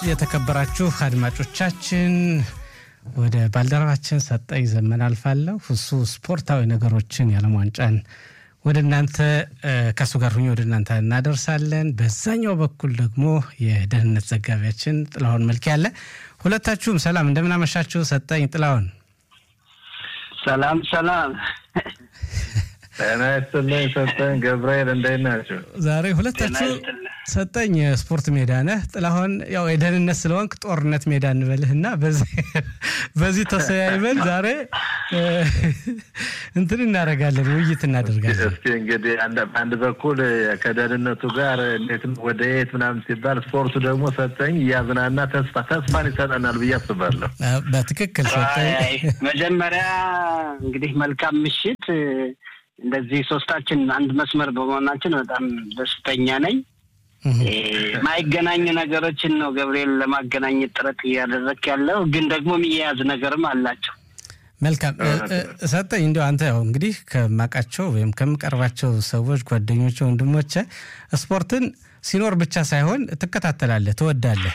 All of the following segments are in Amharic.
የተከበራችሁ አድማጮቻችን ወደ ባልደረባችን ሰጠኝ ዘመን አልፋለሁ። እሱ ስፖርታዊ ነገሮችን የዓለም ዋንጫን ወደ እናንተ ከእሱ ጋር ሁኜ ወደ እናንተ እናደርሳለን። በዛኛው በኩል ደግሞ የደህንነት ዘጋቢያችን ጥላሁን መልክ ያለ። ሁለታችሁም ሰላም እንደምናመሻችሁ። ሰጠኝ ጥላሁን። ሰላም ሰላም። ጤና ይስጥልኝ ሰጠኝ ገብርኤል፣ እንዴት ናቸው? ዛሬ ሁለታችሁ ሰጠኝ ስፖርት ሜዳ ነህ፣ ጥላሁን ያው የደህንነት ስለሆንክ ጦርነት ሜዳ እንበልህ እና በዚህ ተሰያይበን ዛሬ እንትን እናደርጋለን፣ ውይይት እናደርጋለን። እስኪ እንግዲህ በአንድ በኩል ከደህንነቱ ጋር እንዴት ወደ የት ምናምን ሲባል ስፖርቱ ደግሞ ሰጠኝ እያዝናና ተስፋ ተስፋን ይሰጠናል ብዬ አስባለሁ። በትክክል ሰጠኝ። መጀመሪያ እንግዲህ መልካም ምሽት። እንደዚህ ሶስታችን አንድ መስመር በመሆናችን በጣም ደስተኛ ነኝ። ማይገናኙ ነገሮችን ነው ገብርኤል ለማገናኘት ጥረት እያደረክ ያለው፣ ግን ደግሞ የሚያያዝ ነገርም አላቸው። መልካም ሰጠኝ። እንዲያው አንተ ያው እንግዲህ ከማውቃቸው ወይም ከምቀርባቸው ሰዎች ጓደኞች፣ ወንድሞች ስፖርትን ሲኖር ብቻ ሳይሆን ትከታተላለህ፣ ትወዳለህ።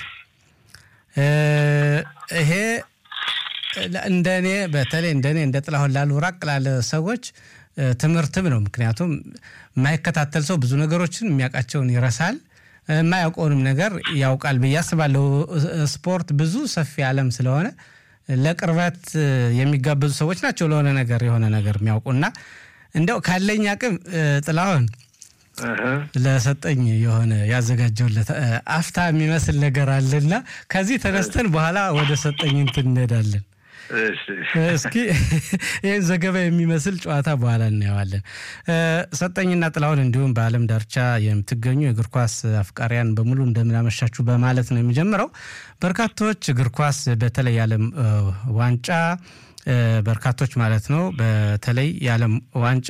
ይሄ እንደኔ በተለይ እንደኔ እንደ ጥላሁን ላሉ ራቅ ላለ ሰዎች ትምህርትም ነው። ምክንያቱም የማይከታተል ሰው ብዙ ነገሮችን የሚያውቃቸውን ይረሳል፣ የማያውቀውንም ነገር ያውቃል ብዬ አስባለሁ። ስፖርት ብዙ ሰፊ ዓለም ስለሆነ ለቅርበት የሚጋበዙ ሰዎች ናቸው ለሆነ ነገር የሆነ ነገር የሚያውቁና እንዲያው ካለኝ አቅም ጥላሁን ለሰጠኝ የሆነ ያዘጋጀውለት አፍታ የሚመስል ነገር አለና ከዚህ ተነስተን በኋላ ወደ ሰጠኝ እንትን እንሄዳለን። እስኪ ይህን ዘገባ የሚመስል ጨዋታ በኋላ እናየዋለን። ሰጠኝና ጥላሁን እንዲሁም በዓለም ዳርቻ የምትገኙ የእግር ኳስ አፍቃሪያን በሙሉ እንደምናመሻችሁ በማለት ነው የሚጀምረው። በርካቶች እግር ኳስ በተለይ የዓለም ዋንጫ በርካቶች ማለት ነው በተለይ የዓለም ዋንጫ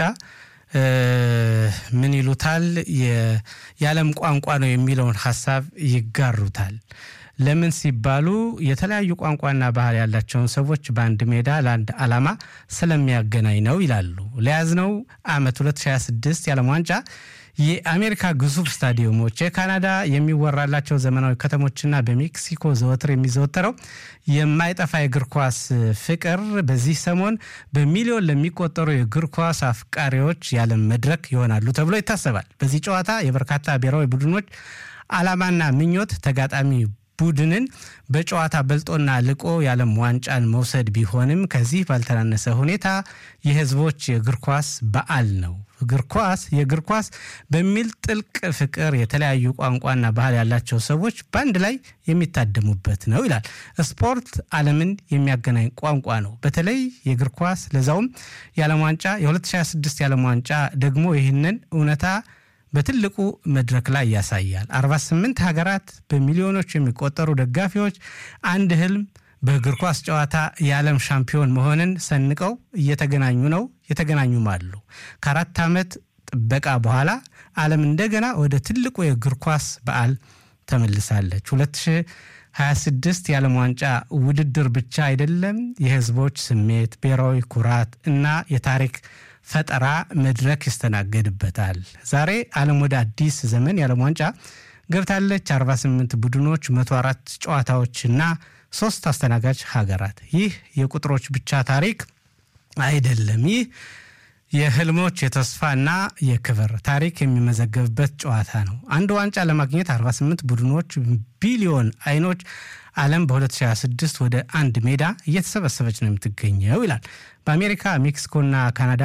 ምን ይሉታል የዓለም ቋንቋ ነው የሚለውን ሀሳብ ይጋሩታል። ለምን ሲባሉ የተለያዩ ቋንቋና ባህል ያላቸውን ሰዎች በአንድ ሜዳ ለአንድ ዓላማ ስለሚያገናኝ ነው ይላሉ። ለያዝነው ዓመት 2026 የዓለም ዋንጫ የአሜሪካ ግዙፍ ስታዲየሞች፣ የካናዳ የሚወራላቸው ዘመናዊ ከተሞችና በሜክሲኮ ዘወትር የሚዘወተረው የማይጠፋ የእግር ኳስ ፍቅር በዚህ ሰሞን በሚሊዮን ለሚቆጠሩ የእግር ኳስ አፍቃሪዎች የዓለም መድረክ ይሆናሉ ተብሎ ይታሰባል። በዚህ ጨዋታ የበርካታ ብሔራዊ ቡድኖች ዓላማና ምኞት ተጋጣሚ ቡድንን በጨዋታ በልጦና ልቆ የዓለም ዋንጫን መውሰድ ቢሆንም ከዚህ ባልተናነሰ ሁኔታ የሕዝቦች የእግር ኳስ በዓል ነው። እግር ኳስ የእግር ኳስ በሚል ጥልቅ ፍቅር የተለያዩ ቋንቋና ባህል ያላቸው ሰዎች በአንድ ላይ የሚታደሙበት ነው ይላል። ስፖርት ዓለምን የሚያገናኝ ቋንቋ ነው። በተለይ የእግር ኳስ ለዛውም የዓለም ዋንጫ የ2026 የዓለም ዋንጫ ደግሞ ይህንን እውነታ በትልቁ መድረክ ላይ ያሳያል። 48 ሀገራት በሚሊዮኖች የሚቆጠሩ ደጋፊዎች አንድ ህልም በእግር ኳስ ጨዋታ የዓለም ሻምፒዮን መሆንን ሰንቀው እየተገናኙ ነው፣ የተገናኙም አሉ። ከአራት ዓመት ጥበቃ በኋላ ዓለም እንደገና ወደ ትልቁ የእግር ኳስ በዓል ተመልሳለች። 2026 የዓለም ዋንጫ ውድድር ብቻ አይደለም፣ የህዝቦች ስሜት፣ ብሔራዊ ኩራት እና የታሪክ ፈጠራ መድረክ ይስተናገድበታል። ዛሬ ዓለም ወደ አዲስ ዘመን የዓለም ዋንጫ ገብታለች። 48 ቡድኖች፣ 104 ጨዋታዎችና ሶስት አስተናጋጅ ሀገራት። ይህ የቁጥሮች ብቻ ታሪክ አይደለም። ይህ የህልሞች የተስፋና የክብር ታሪክ የሚመዘገብበት ጨዋታ ነው። አንድ ዋንጫ ለማግኘት 48 ቡድኖች፣ ቢሊዮን አይኖች ዓለም በ2026 ወደ አንድ ሜዳ እየተሰበሰበች ነው የምትገኘው ይላል። በአሜሪካ ሜክሲኮና ካናዳ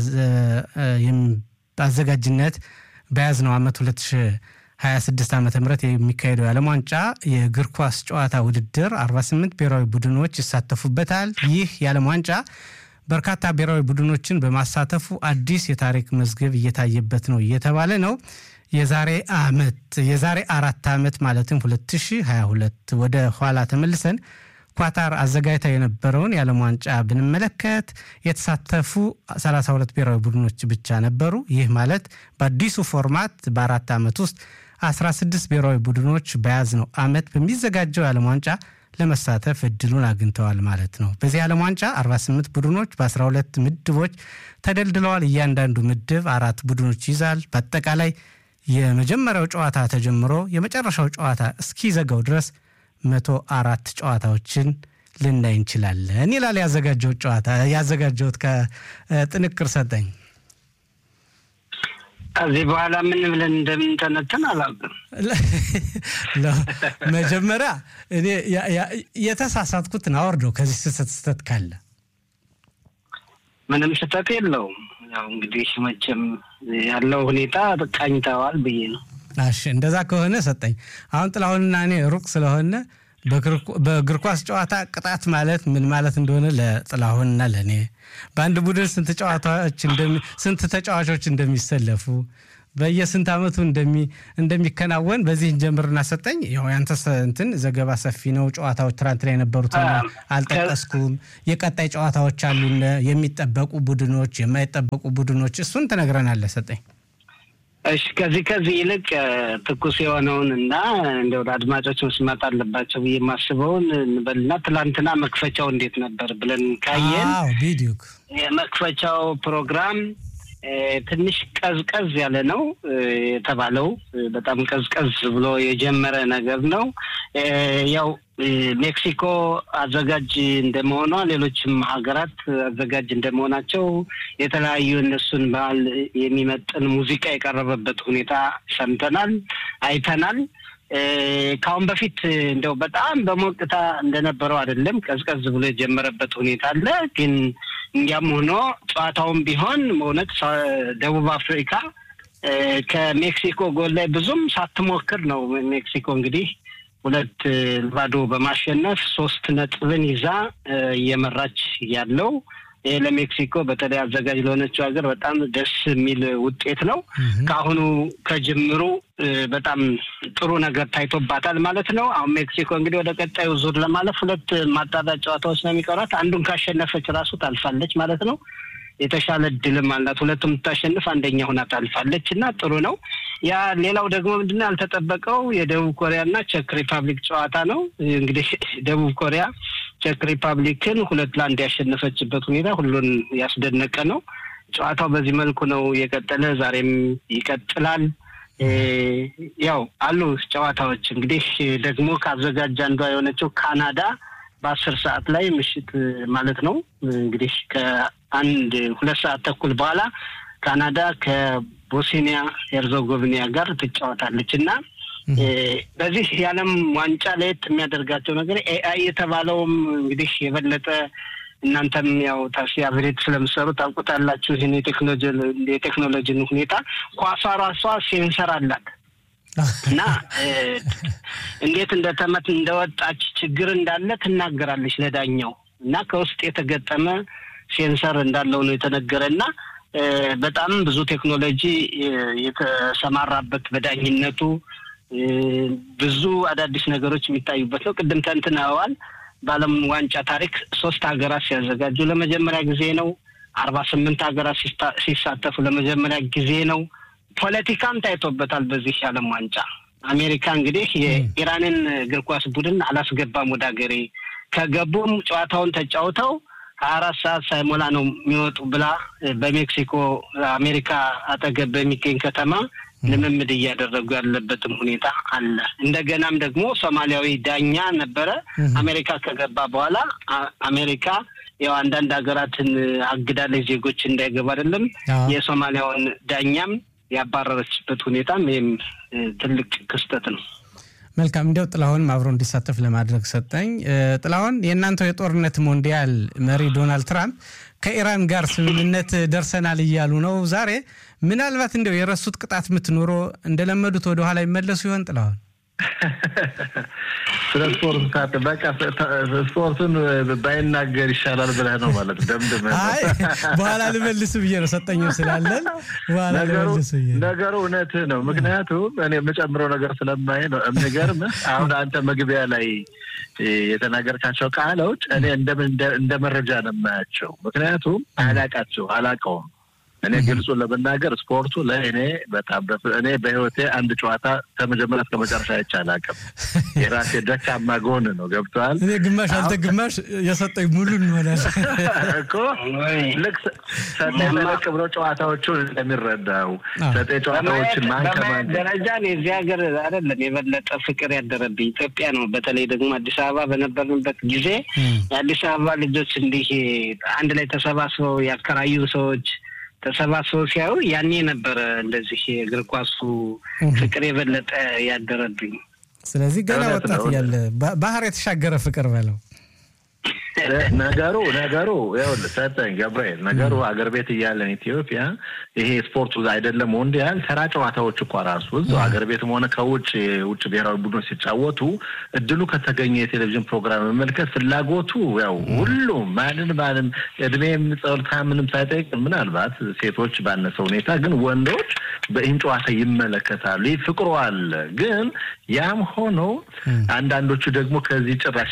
አዘጋጅነት በያዝነው ዓመት 2026 ዓ ም የሚካሄደው የዓለም ዋንጫ የእግር ኳስ ጨዋታ ውድድር 48 ብሔራዊ ቡድኖች ይሳተፉበታል። ይህ የዓለም ዋንጫ በርካታ ብሔራዊ ቡድኖችን በማሳተፉ አዲስ የታሪክ መዝገብ እየታየበት ነው እየተባለ ነው። የዛሬ ዓመት የዛሬ አራት ዓመት ማለትም 2022 ወደ ኋላ ተመልሰን ኳታር አዘጋጅታ የነበረውን የዓለም ዋንጫ ብንመለከት የተሳተፉ 32 ብሔራዊ ቡድኖች ብቻ ነበሩ። ይህ ማለት በአዲሱ ፎርማት በአራት ዓመት ውስጥ 16 ብሔራዊ ቡድኖች በያዝነው ዓመት በሚዘጋጀው የዓለም ዋንጫ ለመሳተፍ እድሉን አግኝተዋል ማለት ነው። በዚህ ዓለም ዋንጫ 48 ቡድኖች በ12 ምድቦች ተደልድለዋል። እያንዳንዱ ምድብ አራት ቡድኖች ይዛል። በአጠቃላይ የመጀመሪያው ጨዋታ ተጀምሮ የመጨረሻው ጨዋታ እስኪዘጋው ድረስ መቶ አራት ጨዋታዎችን ልናይ እንችላለን ይላል ያዘጋጀሁት ጨዋታ ያዘጋጀሁት ከጥንቅር ሰጠኝ። ከዚህ በኋላ ምን ብለን እንደምንተነትን አላውቅም። መጀመሪያ እኔ የተሳሳትኩትን አወርደው ከዚህ ስህተት ስህተት ካለ ምንም ስህተት የለውም። ያው እንግዲህ መቼም ያለው ሁኔታ ቃኝተዋል ብዬ ነው። እሺ እንደዛ ከሆነ ሰጠኝ። አሁን ጥላሁንና እኔ ሩቅ ስለሆነ በእግር ኳስ ጨዋታ ቅጣት ማለት ምን ማለት እንደሆነ ለጥላሁንና ለእኔ በአንድ ቡድን ስንት ጨዋታዎች ስንት ተጫዋቾች እንደሚሰለፉ በየስንት ዓመቱ እንደሚከናወን በዚህ እንጀምርና ሰጠኝ። ያው ያንተ እንትን ዘገባ ሰፊ ነው። ጨዋታዎች ትናንት ላይ የነበሩት አልጠቀስኩም። የቀጣይ ጨዋታዎች አሉ፣ የሚጠበቁ ቡድኖች፣ የማይጠበቁ ቡድኖች፣ እሱን ትነግረናለህ ሰጠኝ። እሺ ከዚህ ከዚህ ይልቅ ትኩስ የሆነውን እና እንደው አድማጮች መስማት አለባቸው ብዬ የማስበውን እንበልና ትላንትና መክፈቻው እንዴት ነበር ብለን ካየን ቪዲዮ የመክፈቻው ፕሮግራም ትንሽ ቀዝቀዝ ያለ ነው የተባለው። በጣም ቀዝቀዝ ብሎ የጀመረ ነገር ነው። ያው ሜክሲኮ አዘጋጅ እንደመሆኗ ሌሎችም ሀገራት አዘጋጅ እንደመሆናቸው የተለያዩ እነሱን ባህል የሚመጥን ሙዚቃ የቀረበበት ሁኔታ ሰምተናል፣ አይተናል። ከአሁን በፊት እንደው በጣም በሞቅታ እንደነበረው አይደለም። ቀዝቀዝ ብሎ የጀመረበት ሁኔታ አለ። ግን እንዲያም ሆኖ ጨዋታውም ቢሆን በእውነት ደቡብ አፍሪካ ከሜክሲኮ ጎል ላይ ብዙም ሳትሞክር ነው ሜክሲኮ እንግዲህ ሁለት ባዶ በማሸነፍ ሶስት ነጥብን ይዛ እየመራች ያለው ይህ ለሜክሲኮ በተለይ አዘጋጅ ለሆነችው ሀገር በጣም ደስ የሚል ውጤት ነው። ከአሁኑ ከጅምሩ በጣም ጥሩ ነገር ታይቶባታል ማለት ነው። አሁን ሜክሲኮ እንግዲህ ወደ ቀጣዩ ዙር ለማለፍ ሁለት ማጣሪያ ጨዋታዎች ነው የሚቀሯት። አንዱን ካሸነፈች ራሱ ታልፋለች ማለት ነው። የተሻለ እድልም አላት። ሁለቱም የምታሸንፍ አንደኛ ሁና ታልፋለች እና ጥሩ ነው። ያ ሌላው ደግሞ ምንድነው ያልተጠበቀው የደቡብ ኮሪያና ቼክ ሪፐብሊክ ጨዋታ ነው። እንግዲህ ደቡብ ኮሪያ ቼክ ሪፐብሊክን ሁለት ለአንድ ያሸነፈችበት ሁኔታ ሁሉን ያስደነቀ ነው። ጨዋታው በዚህ መልኩ ነው የቀጠለ፣ ዛሬም ይቀጥላል። ያው አሉ ጨዋታዎች እንግዲህ ደግሞ ከአዘጋጅ አንዷ የሆነችው ካናዳ በአስር ሰዓት ላይ ምሽት ማለት ነው እንግዲህ ከአንድ ሁለት ሰዓት ተኩል በኋላ ካናዳ ከቦስኒያ ሄርዞጎቪና ጋር ትጫወታለች እና በዚህ የዓለም ዋንጫ ለየት የሚያደርጋቸው ነገር ኤአይ የተባለውም እንግዲህ የበለጠ እናንተም ያው ታክሲ አብሬት ስለምሰሩ ታውቁታላችሁ። ይህን የቴክኖሎጂን ሁኔታ ኳሷ ራሷ ሴንሰር አላት እና እንዴት እንደተመት እንደወጣች ችግር እንዳለ ትናገራለች ለዳኛው እና ከውስጥ የተገጠመ ሴንሰር እንዳለው ነው የተነገረ እና በጣም ብዙ ቴክኖሎጂ የተሰማራበት በዳኝነቱ ብዙ አዳዲስ ነገሮች የሚታዩበት ነው። ቅድም ተንትነዋል። በዓለም ዋንጫ ታሪክ ሶስት ሀገራት ሲያዘጋጁ ለመጀመሪያ ጊዜ ነው። አርባ ስምንት ሀገራት ሲሳተፉ ለመጀመሪያ ጊዜ ነው። ፖለቲካም ታይቶበታል በዚህ የዓለም ዋንጫ። አሜሪካ እንግዲህ የኢራንን እግር ኳስ ቡድን አላስገባም ወደ ሀገሬ፣ ከገቡም ጨዋታውን ተጫውተው ሀያ አራት ሰዓት ሳይሞላ ነው የሚወጡ ብላ በሜክሲኮ አሜሪካ አጠገብ በሚገኝ ከተማ ልምምድ እያደረጉ ያለበትም ሁኔታ አለ። እንደገናም ደግሞ ሶማሊያዊ ዳኛ ነበረ። አሜሪካ ከገባ በኋላ አሜሪካ ያው አንዳንድ ሀገራትን አግዳለች ዜጎች እንዳይገቡ አይደለም የሶማሊያውን ዳኛም ያባረረችበት ሁኔታም ይህም ትልቅ ክስተት ነው። መልካም እንዲያው ጥላሁንም አብሮ እንዲሳተፍ ለማድረግ ሰጠኝ። ጥላሁን የእናንተው የጦርነት ሞንዲያል መሪ ዶናልድ ትራምፕ ከኢራን ጋር ስምምነት ደርሰናል እያሉ ነው ዛሬ። ምናልባት እንዲያው የረሱት ቅጣት ምትኖሮ እንደለመዱት ወደኋላ ይመለሱ ይሆን ጥላሁን? ስለ ስፖርት ሳት በቃ ስፖርቱን ባይናገር ይሻላል ብለህ ነው ማለት ደምድመህ ነው። አይ በኋላ ልመልስ ብዬ ነው ሰጠኝም ስላለን በኋላ ልመልስ ብዬ ነው። ነገሩ እውነትህ ነው። ምክንያቱም እኔ የምጨምረው ነገር ስለማይ ነው። የሚገርምህ አሁን አንተ መግቢያ ላይ የተናገርካቸው ቃሎች እኔ እንደ መረጃ ነው የማያቸው። ምክንያቱም አላቃቸው አላቀውም እኔ ግልጹን ለመናገር ስፖርቱ ለእኔ በጣም እኔ በህይወቴ አንድ ጨዋታ ከመጀመሪያ እስከ መጨረሻ አይቼ አላውቅም። የራሴ ደካማ ጎን ነው። ገብተዋል። እኔ ግማሽ አንተ ግማሽ የሰጠኝ ሙሉ እንሆናል እኮ ልክ ሰጠኝ ለቅ ብሎ ጨዋታዎቹን እንደሚረዳው ሰጠኝ ጨዋታዎችን ማን ከማን ደረጃ የዚህ ሀገር አይደለም የበለጠ ፍቅር ያደረብኝ ኢትዮጵያ ነው። በተለይ ደግሞ አዲስ አበባ በነበርንበት ጊዜ የአዲስ አበባ ልጆች እንዲህ አንድ ላይ ተሰባስበው ያከራዩ ሰዎች ተሰባስበው ሲያዩ ያኔ ነበረ እንደዚህ የእግር ኳሱ ፍቅር የበለጠ ያደረብኝ። ስለዚህ ገና ወጣት እያለ ባህር የተሻገረ ፍቅር በለው ነገሩ ነገሩ ይኸውልህ ሰጠኝ ገብርኤል ነገሩ አገር ቤት እያለን ኢትዮጵያ ይሄ ስፖርቱ አይደለም ሞንዲያል ተራ ጨዋታዎች እኳ ራሱ እዛው አገር ቤትም ሆነ ከውጭ ውጭ ብሔራዊ ቡድኖች ሲጫወቱ እድሉ ከተገኘ የቴሌቪዥን ፕሮግራም መመልከት ፍላጎቱ ያው ሁሉም ማንን ማንም እድሜም ጸልታ ምንም ሳይጠይቅ ምናልባት ሴቶች ባነሰ ሁኔታ ግን ወንዶች በይህን ጨዋታ ይመለከታሉ። ይህ ፍቅሩ አለ። ግን ያም ሆኖ አንዳንዶቹ ደግሞ ከዚህ ጭራሽ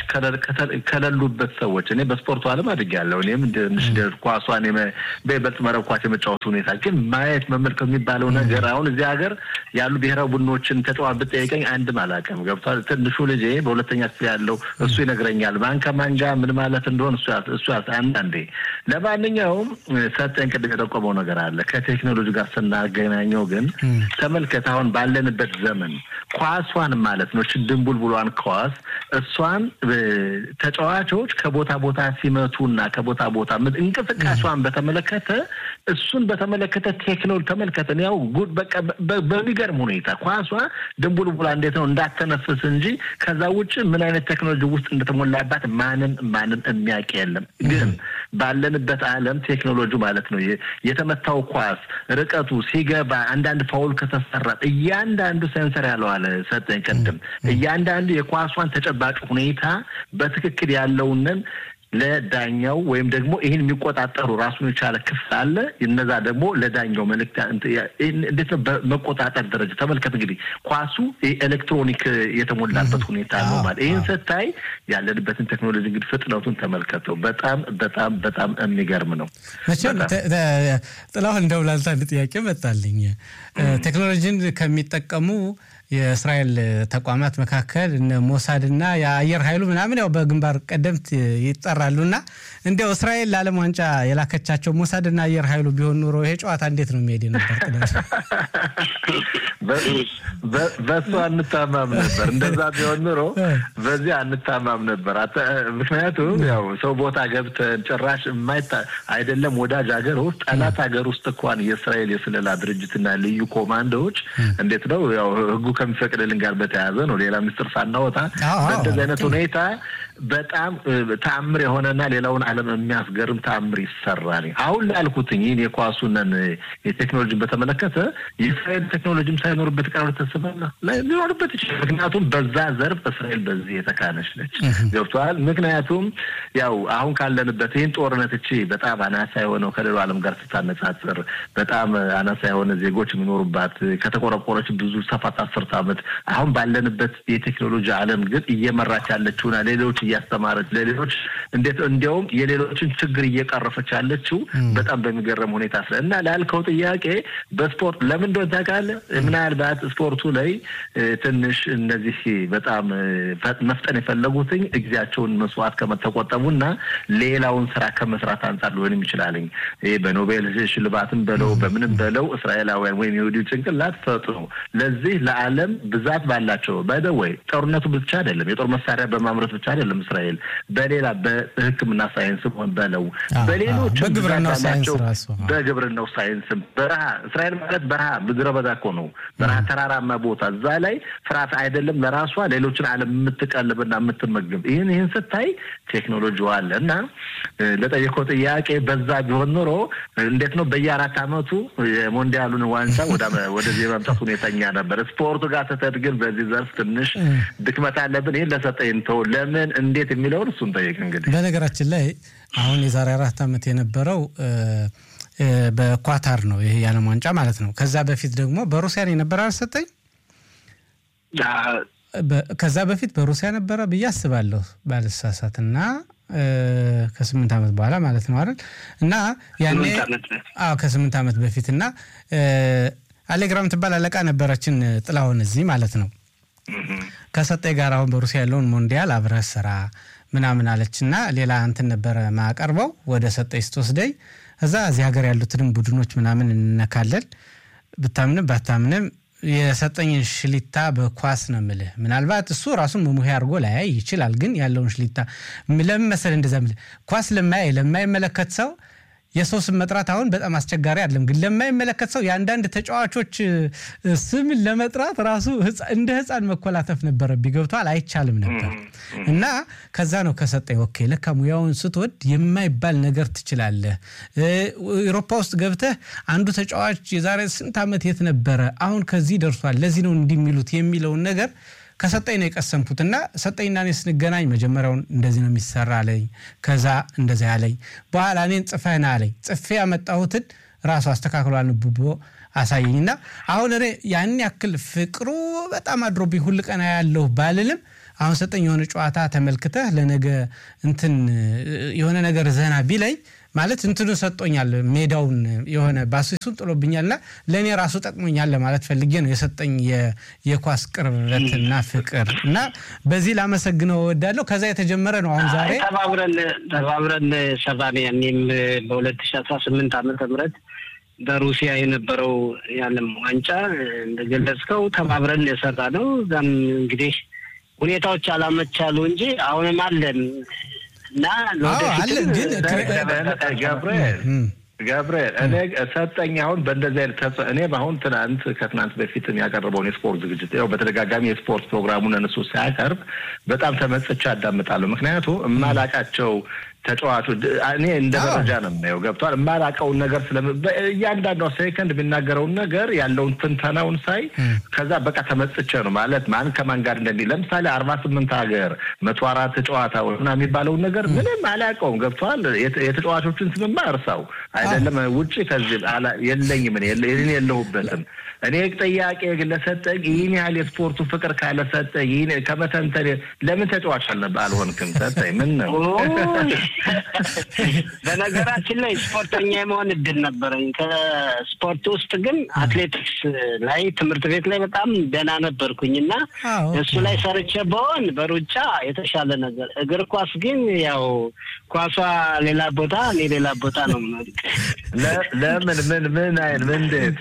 ከሌሉበት ሰዎች እኔ በስፖርቱ ዓለም አድጌያለሁ። እኔም ትንሽ ኳሷን በይበልጥ መረብ ኳስ የመጫወቱ ሁኔታ ግን ማየት መመልከት የሚባለው ነገር አሁን እዚህ ሀገር ያሉ ብሔራዊ ቡድኖችን ተጫዋች ብጠይቀኝ አንድም አላውቅም። ገብቷል። ትንሹ ልጄ በሁለተኛ ክፍል ያለው እሱ ይነግረኛል። ማን ከማን ጋር ምን ማለት እንደሆን እሱ አንዳንዴ። ለማንኛውም ሰጠኝ ቅድም የጠቆመው ነገር አለ ከቴክኖሎጂ ጋር ስናገናኘው ግን ተመልከት፣ አሁን ባለንበት ዘመን ኳሷን ማለት ነው ድንቡልቡሏን ኳስ እሷን ተጫዋቾች ከቦታ ቦታ ሲመቱና ከቦታ ቦታ እንቅስቃሴዋን በተመለከተ እሱን በተመለከተ ቴክኖሎጂ ተመልከተን ያው በቃ በሚገርም ሁኔታ ኳሷ ድንቡልቡላ እንዴት ነው እንዳተነፍስ እንጂ ከዛ ውጭ ምን አይነት ቴክኖሎጂ ውስጥ እንደተሞላባት ማንም ማንም የሚያውቅ የለም። ግን ባለንበት ዓለም ቴክኖሎጂ ማለት ነው የተመታው ኳስ ርቀቱ ሲገባ አንዳንድ ፋውል ከተሰራ እያንዳንዱ ሴንሰር ያለው አለ ሰጠኝ ቅድም እያንዳንዱ የኳሷን ተጨባጭ ሁኔታ በትክክል ያለውንን ለዳኛው ወይም ደግሞ ይህን የሚቆጣጠሩ ራሱን የቻለ ክፍል አለ። እነዛ ደግሞ ለዳኛው መልእክት እንዴት ነው በመቆጣጠር ደረጃ ተመልከት። እንግዲህ ኳሱ ኤሌክትሮኒክ የተሞላበት ሁኔታ ነው ማለት ይህን ስታይ ያለንበትን ቴክኖሎጂ እንግዲህ ፍጥነቱን ተመልከተው። በጣም በጣም በጣም የሚገርም ነው። መቼም ጥላሁን እንደው ላንተ አንድ ጥያቄ መጣልኝ። ቴክኖሎጂን ከሚጠቀሙ የእስራኤል ተቋማት መካከል እነ ሞሳድና የአየር ኃይሉ ምናምን ያው በግንባር ቀደምት ይጠራሉ እና እንዲያው እስራኤል ለዓለም ዋንጫ የላከቻቸው ሞሳድና አየር ኃይሉ ቢሆን ኑሮ ይሄ ጨዋታ እንዴት ነው የሚሄድ ነበር? በሱ አንታማም ነበር። እንደዛ ቢሆን ኑሮ በዚህ አንታማም ነበር። ምክንያቱም ያው ሰው ቦታ ገብተን ጭራሽ የማይታ አይደለም ወዳጅ ሀገር ውስጥ ጠላት ሀገር ውስጥ እንኳን የእስራኤል የስለላ ድርጅትና ልዩ ኮማንዶዎች እንዴት ነው ያው ህጉ ከሚፈቅድልን ጋር በተያያዘ ነው። ሌላ ምስጢር ሳናወጣ በእንደዚህ አይነት ሁኔታ በጣም ተአምር የሆነና ሌላውን ዓለም የሚያስገርም ተአምር ይሰራል። አሁን ላልኩትኝ ይህን የኳሱንን የቴክኖሎጂን በተመለከተ የእስራኤል ቴክኖሎጂም ሳይኖርበት ቀር ተስበላ ሊኖርበት ይችላል። ምክንያቱም በዛ ዘርፍ እስራኤል በዚህ የተካነች ነች። ገብተዋል። ምክንያቱም ያው አሁን ካለንበት ይህን ጦርነት እቺ በጣም አናሳ የሆነው ከሌላው ዓለም ጋር ስታነጻጽር በጣም አናሳ የሆነ ዜጎች የሚኖሩባት ከተቆረቆረች ብዙ ሰፋት አስርት ዓመት አሁን ባለንበት የቴክኖሎጂ ዓለም ግን እየመራች ያለችውና ሌሎች እያስተማረች ለሌሎች እንዴት እንዲያውም የሌሎችን ችግር እየቀረፈች ያለችው በጣም በሚገርም ሁኔታ ስለ እና ላልከው ጥያቄ በስፖርት ለምን እንደሆነ ታውቃለህ? ምናልባት ስፖርቱ ላይ ትንሽ እነዚህ በጣም መፍጠን የፈለጉትኝ ጊዜያቸውን መስዋዕት ከመተቆጠቡና ሌላውን ስራ ከመስራት አንጻር ሊሆንም ይችላልኝ። ይህ በኖቤል ሽልማትም በለው በምንም በለው እስራኤላውያን ወይም የወዲሁ ጭንቅላት ፈጥኖ ለዚህ ለዓለም ብዛት ባላቸው በደወይ ጦርነቱ ብቻ አይደለም የጦር መሳሪያ በማምረት ብቻ አይደለም እስራኤል በሌላ በሕክምና ሳይንስ ሆን በለው በሌሎች በግብርናው ሳይንስም በረሃ እስራኤል ማለት በረሃ ምድረ በዳ እኮ ነው። በረሃ ተራራማ ቦታ እዛ ላይ ፍርሃት አይደለም ለራሷ ሌሎችን ዓለም የምትቀልብና የምትመግብ ይህን ይህን ስታይ ቴክኖሎጂ አለ እና ለጠየቀው ጥያቄ በዛ ቢሆን ኖሮ እንዴት ነው በየአራት ዓመቱ የሞንዲያሉን ዋንጫ ወደዚህ የመምጣት ሁኔተኛ ነበር። ስፖርቱ ጋር ስትሄድ ግን በዚህ ዘርፍ ትንሽ ድክመት አለብን። ይህን ለሰጠኝ ተው ለምን እንዴት የሚለውን እሱን ጠይቅ። እንግዲህ በነገራችን ላይ አሁን የዛሬ አራት ዓመት የነበረው በኳታር ነው ይሄ የዓለም ዋንጫ ማለት ነው። ከዛ በፊት ደግሞ በሩሲያ የነበረ አልሰጠኝ ከዛ በፊት በሩሲያ ነበረ ብዬ አስባለሁ ባልሳሳት እና ከስምንት ዓመት በኋላ ማለት ነው አይደል? እና ያኔ አዎ ከስምንት ዓመት በፊት እና አሌግራም ትባል አለቃ ነበረችን ጥላሁን እዚህ ማለት ነው። ከሰጠኝ ጋር አሁን በሩሲያ ያለውን ሞንዲያል አብረህ ስራ ምናምን አለች እና ሌላ እንትን ነበረ ማቀርበው ወደ ሰጠኝ ስትወስደኝ እዛ እዚህ ሀገር ያሉትንም ቡድኖች ምናምን እንነካለን። ብታምንም ባታምንም የሰጠኝን ሽሊታ በኳስ ነው ምልህ። ምናልባት እሱ ራሱን መሙሄ አድርጎ ላያይ ይችላል፣ ግን ያለውን ሽሊታ ለምን መሰለህ እንደዛ ምልህ ኳስ ለማያይ ለማይመለከት ሰው የሰው ስም መጥራት አሁን በጣም አስቸጋሪ አይደለም፣ ግን ለማይመለከት ሰው የአንዳንድ ተጫዋቾች ስም ለመጥራት ራሱ እንደ ሕፃን መኮላተፍ ነበረብኝ። ገብቶሃል? አይቻልም ነበር እና ከዛ ነው ከሰጠኝ ኦኬ፣ ለካ ሙያውን ስትወድ የማይባል ነገር ትችላለህ። ኤሮፓ ውስጥ ገብተህ አንዱ ተጫዋች የዛሬ ስንት ዓመት የት ነበረ፣ አሁን ከዚህ ደርሷል፣ ለዚህ ነው እንዲህ የሚሉት የሚለውን ነገር ከሰጠኝ ነው የቀሰምኩት። እና ሰጠኝና እኔ ስንገናኝ መጀመሪያውን እንደዚህ ነው የሚሰራ አለኝ። ከዛ እንደዚህ አለኝ። በኋላ እኔን ጽፈህና አለኝ። ጽፌ ያመጣሁትን ራሱ አስተካክሎ አንብቦ አሳየኝ። እና አሁን እኔ ያን ያክል ፍቅሩ በጣም አድሮብኝ ሁል ቀን ያለሁ ባልልም አሁን ሰጠኝ የሆነ ጨዋታ ተመልክተህ ለነገ እንትን የሆነ ነገር ዘና ቢለኝ ማለት እንትኑ ሰጦኛል ሜዳውን የሆነ ባሱሱን ጥሎብኛልና ለእኔ ራሱ ጠቅሞኛል ለማለት ፈልጌ ነው የሰጠኝ የኳስ ቅርበትና ፍቅር እና በዚህ ላመሰግነው እወዳለሁ። ከዛ የተጀመረ ነው። አሁን ዛሬ ተባብረን ተባብረን ሰራን። ያኔም በሁለት ሺ አስራ ስምንት ዓመተ ምህረት በሩሲያ የነበረው የዓለም ዋንጫ እንደገለጽከው ተባብረን የሰራ ነው። እዛም እንግዲህ ሁኔታዎች አላመቻሉ እንጂ አሁንም አለን እና አለን ግን ገብርኤል ገብርኤል እኔ ሰጠኝ አሁን በእንደዚህ አይነት ተጽ እኔ አሁን ትናንት ከትናንት በፊት ያቀረበውን የስፖርት ዝግጅት ያው በተደጋጋሚ የስፖርት ፕሮግራሙን እነሱ ሲያቀርብ በጣም ተመጽቼ አዳምጣለሁ። ምክንያቱ የማላቃቸው ተጫዋቾች እኔ እንደ መረጃ ነው የማየው። ገብቷል። የማላውቀውን ነገር ስለ እያንዳንዷ ሴከንድ የሚናገረውን ነገር ያለውን ትንተናውን ሳይ ከዛ በቃ ተመጽቼ ነው ማለት ማን ከማን ጋር እንደሚ ለምሳሌ አርባ ስምንት ሀገር መቶ አራት ጨዋታ ምናምን የሚባለውን ነገር ምንም አላውቀውም። ገብቷል። የተጫዋቾችን ስምማ እርሳው አይደለም ውጭ ከዚህ የለኝም እኔ የለሁበትም። እኔ ጥያቄ ግን ለሰጠኝ ይህን ያህል የስፖርቱ ፍቅር ካለ ሰጠኝ ይህን ከመተንተን ለምን ተጫዋች አልሆንክም? ሰጠኝ ምን ነው በነገራችን ላይ ስፖርተኛ የመሆን እድል ነበረኝ። ከስፖርት ውስጥ ግን አትሌቲክስ ላይ ትምህርት ቤት ላይ በጣም ደህና ነበርኩኝ እና እሱ ላይ ሰርቼ በሆን በሩጫ የተሻለ ነገር፣ እግር ኳስ ግን ያው ኳሷ ሌላ ቦታ እኔ ሌላ ቦታ ነው። ለምን ምን ምን አይን ምን እንዴት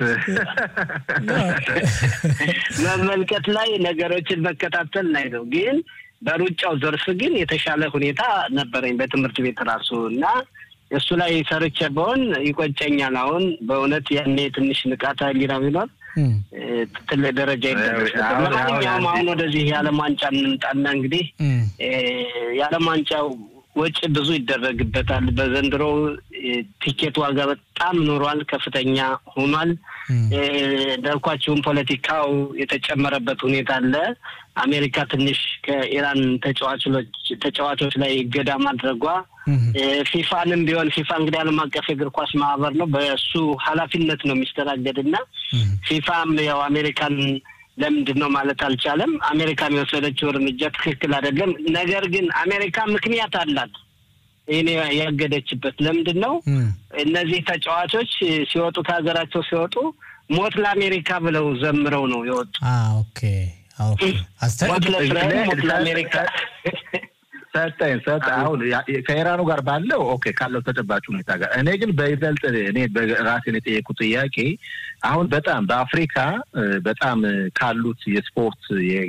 መመልከት ላይ ነገሮችን መከታተል ላይ ነው ግን በሩጫው ዘርፍ ግን የተሻለ ሁኔታ ነበረኝ በትምህርት ቤት ራሱ እና እሱ ላይ ሰርቼ በሆን ይቆጨኛል። አሁን በእውነት ያኔ ትንሽ ንቃተ ህሊና ቢኖር ትልቅ ደረጃ ይደረስ ነበር። ለማንኛውም አሁን ወደዚህ የዓለም ዋንጫ እንምጣና እንግዲህ የዓለም ዋንጫው ወጪ ብዙ ይደረግበታል። በዘንድሮ ቲኬት ዋጋ በጣም ኖሯል፣ ከፍተኛ ሆኗል። እንዳልኳቸውም ፖለቲካው የተጨመረበት ሁኔታ አለ። አሜሪካ ትንሽ ከኢራን ተጫዋቾች ላይ እገዳ ማድረጓ ፊፋንም ቢሆን ፊፋ እንግዲህ ዓለም አቀፍ የእግር ኳስ ማህበር ነው፣ በእሱ ኃላፊነት ነው የሚስተናገድ እና ፊፋም ያው አሜሪካን ለምንድን ነው ማለት አልቻለም። አሜሪካ የወሰደችው እርምጃ ትክክል አይደለም። ነገር ግን አሜሪካ ምክንያት አላት ይህን ያገደችበት ለምንድን ነው? እነዚህ ተጫዋቾች ሲወጡ ከሀገራቸው ሲወጡ ሞት ለአሜሪካ ብለው ዘምረው ነው የወጡ። ኦኬ ሞት ለእስራኤል፣ ሞት ለአሜሪካ ሰጠኝ ሰጠ አሁን ከኢራኑ ጋር ባለው ኦኬ ካለው ተጨባጭ ሁኔታ ጋር እኔ ግን በይበልጥ እኔ ራሴን የጠየቁ ጥያቄ አሁን በጣም በአፍሪካ በጣም ካሉት የስፖርት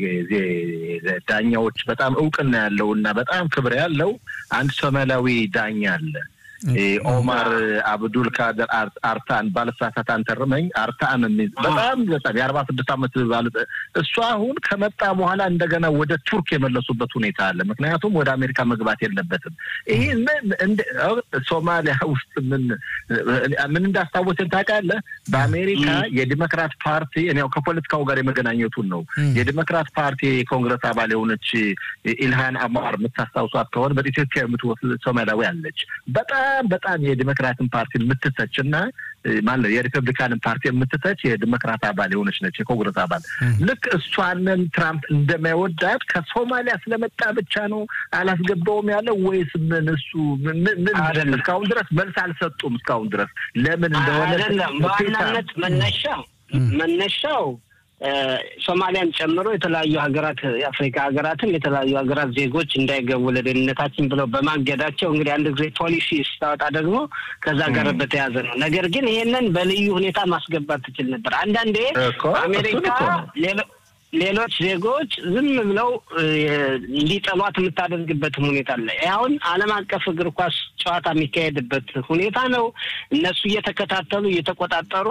ዳኛዎች በጣም እውቅና ያለው እና በጣም ክብር ያለው አንድ ሶማሊያዊ ዳኛ አለ። ኦማር አብዱል ካደር አርታን ባለሳሳት አንተርመኝ አርታን በጣም በጣም የአርባ ስድስት ዓመት ባለ እሱ አሁን ከመጣ በኋላ እንደገና ወደ ቱርክ የመለሱበት ሁኔታ አለ። ምክንያቱም ወደ አሜሪካ መግባት የለበትም። ይህ ሶማሊያ ውስጥ ምን ምን እንዳስታወሰን ታውቃለህ? በአሜሪካ የዲሞክራት ፓርቲ ያው ከፖለቲካው ጋር የመገናኘቱን ነው። የዲሞክራት ፓርቲ የኮንግረስ አባል የሆነች ኢልሃን አማር የምታስታውሷት ከሆነ በኢትዮጵያ የምትወስድ ሶማሊያዊ አለች በጣም በጣም የዲሞክራትን ፓርቲ የምትተች እና ማለት የሪፐብሊካንን ፓርቲ የምትተች የዲሞክራት አባል የሆነች ነች፣ የኮንግረስ አባል ልክ እሷንን ትራምፕ እንደማይወዳት ከሶማሊያ ስለመጣ ብቻ ነው አላስገባውም ያለው ወይስ ምን? እሱ ምን እስካሁን ድረስ መልስ አልሰጡም። እስካሁን ድረስ ለምን እንደሆነ አይደለም። በዋናነት መነሻው መነሻው ሶማሊያን ጨምሮ የተለያዩ ሀገራት የአፍሪካ ሀገራትም የተለያዩ ሀገራት ዜጎች እንዳይገቡ ለደህንነታችን ብለው በማገዳቸው እንግዲህ አንድ ጊዜ ፖሊሲ ስታወጣ ደግሞ ከዛ ጋር በተያያዘ ነው። ነገር ግን ይሄንን በልዩ ሁኔታ ማስገባት ትችል ነበር። አንዳንዴ አሜሪካ ሌሎች ዜጎች ዝም ብለው እንዲጠሏት የምታደርግበትም ሁኔታ አለ። አሁን ዓለም አቀፍ እግር ኳስ ጨዋታ የሚካሄድበት ሁኔታ ነው። እነሱ እየተከታተሉ እየተቆጣጠሩ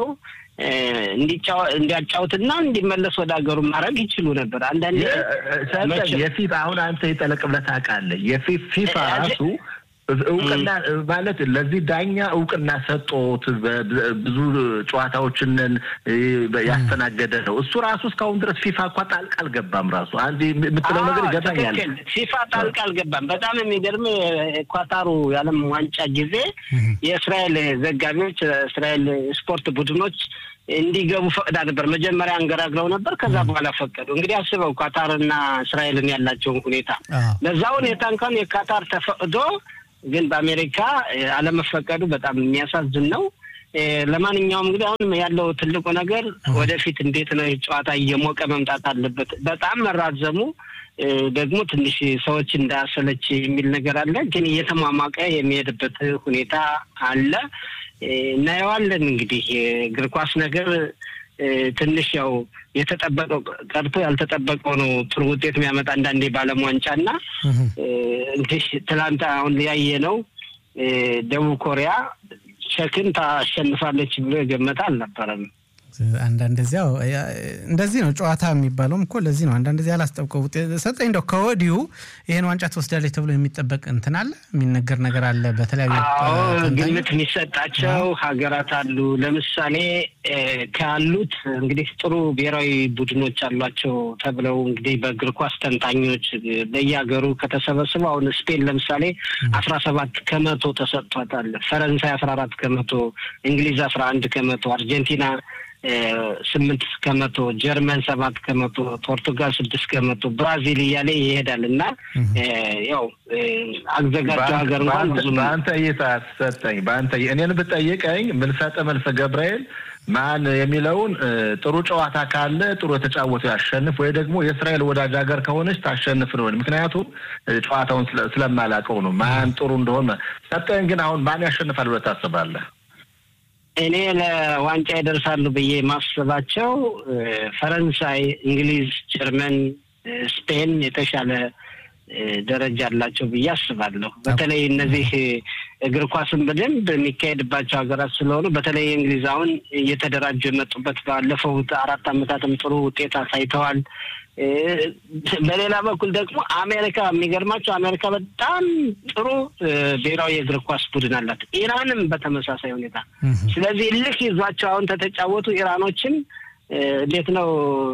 እንዲያጫውትና እንዲመለስ ወደ ሀገሩ ማድረግ ይችሉ ነበር። አንዳንዴ የፊፋ አሁን አንተ የጠለቅ ብለህ ታውቃለህ። የፊፋ ራሱ እውቅና ማለት ለዚህ ዳኛ እውቅና ሰጦት ብዙ ጨዋታዎችን ያስተናገደ ነው። እሱ ራሱ እስካሁን ድረስ ፊፋ እኳ ጣልቃ አልገባም። ራሱ አንድ የምትለው ነገር ይገባኛል። ፊፋ ጣልቃ አልገባም። በጣም የሚገርም ኳታሩ የዓለም ዋንጫ ጊዜ የእስራኤል ዘጋቢዎች፣ እስራኤል ስፖርት ቡድኖች እንዲገቡ ፈቅዳ ነበር። መጀመሪያ አንገራግረው ነበር። ከዛ በኋላ ፈቀዱ። እንግዲህ አስበው ኳታርና እስራኤልን ያላቸውን ሁኔታ ለዛ ሁኔታ እንኳን የካታር ተፈቅዶ ግን በአሜሪካ አለመፈቀዱ በጣም የሚያሳዝን ነው። ለማንኛውም እንግዲህ አሁን ያለው ትልቁ ነገር ወደፊት እንዴት ነው ጨዋታ እየሞቀ መምጣት አለበት። በጣም መራዘሙ ደግሞ ትንሽ ሰዎች እንዳያሰለች የሚል ነገር አለ። ግን እየተሟሟቀ የሚሄድበት ሁኔታ አለ። እናየዋለን። እንግዲህ የእግር ኳስ ነገር ትንሽ ያው የተጠበቀው ቀርቶ ያልተጠበቀው ነው ጥሩ ውጤት የሚያመጣ አንዳንዴ በዓለም ዋንጫ እና እንግዲህ ትላንት አሁን ያየ ነው ደቡብ ኮሪያ ቼክን ታሸንፋለች ብሎ የገመተ አልነበረም። አንዳንድ ዚያው እንደዚህ ነው ጨዋታ የሚባለውም እኮ ለዚህ ነው። አንዳንድ ዚያ አላስጠብቀው ውጤት ሰጠኝ እንደው ከወዲሁ ይህን ዋንጫ ትወስዳለች ተብሎ የሚጠበቅ እንትን አለ የሚነገር ነገር አለ። በተለያዩ ግምት የሚሰጣቸው ሀገራት አሉ። ለምሳሌ ካሉት እንግዲህ ጥሩ ብሔራዊ ቡድኖች አሏቸው ተብለው እንግዲህ በእግር ኳስ ተንታኞች በየሀገሩ ከተሰበሰቡ አሁን ስፔን ለምሳሌ አስራ ሰባት ከመቶ ተሰጥቷታል። ፈረንሳይ አስራ አራት ከመቶ፣ እንግሊዝ አስራ አንድ ከመቶ፣ አርጀንቲና ስምንት ከመቶ ጀርመን ሰባት ከመቶ ፖርቱጋል ስድስት ከመቶ ብራዚል እያለ ይሄዳል እና ያው አዘጋጁ ሀገር እንኳን ብዙ በአንተ እይታ ሰጠኝ በአንተ እኔን ብጠይቀኝ ምልሰጠ መልሰ ገብርኤል ማን የሚለውን ጥሩ ጨዋታ ካለ ጥሩ የተጫወቱ ያሸንፍ ወይ ደግሞ የእስራኤል ወዳጅ ሀገር ከሆነች ታሸንፍ ነው። ምክንያቱም ጨዋታውን ስለማላውቀው ነው ማን ጥሩ እንደሆነ። ሰጠኝ ግን አሁን ማን ያሸንፋል ብለህ ታስባለህ? እኔ ለዋንጫ ይደርሳሉ ብዬ ማስባቸው ፈረንሳይ፣ እንግሊዝ፣ ጀርመን፣ ስፔን የተሻለ ደረጃ አላቸው ብዬ አስባለሁ። በተለይ እነዚህ እግር ኳስን በደንብ የሚካሄድባቸው ሀገራት ስለሆኑ በተለይ እንግሊዝ አሁን እየተደራጁ የመጡበት ባለፈው አራት ዓመታትም ጥሩ ውጤት አሳይተዋል። በሌላ በኩል ደግሞ አሜሪካ የሚገርማቸው አሜሪካ በጣም ጥሩ ብሔራዊ የእግር ኳስ ቡድን አላት። ኢራንም በተመሳሳይ ሁኔታ። ስለዚህ ልክ ይዟቸው አሁን ተተጫወቱ ኢራኖችን እንዴት ነው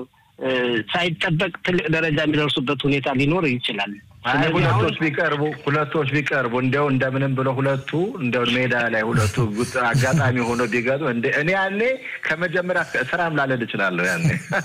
ሳይጠበቅ ትልቅ ደረጃ የሚደርሱበት ሁኔታ ሊኖር ይችላል። ሁለቶች ቢቀርቡ ሁለቶች ቢቀርቡ እንዲያው እንደምንም ብሎ ሁለቱ እንዲያው ሜዳ ላይ ሁለቱ አጋጣሚ ሆኖ ቢገጡ እኔ ያኔ ከመጀመሪያ ስራም ላለድ እችላለሁ። ያኔ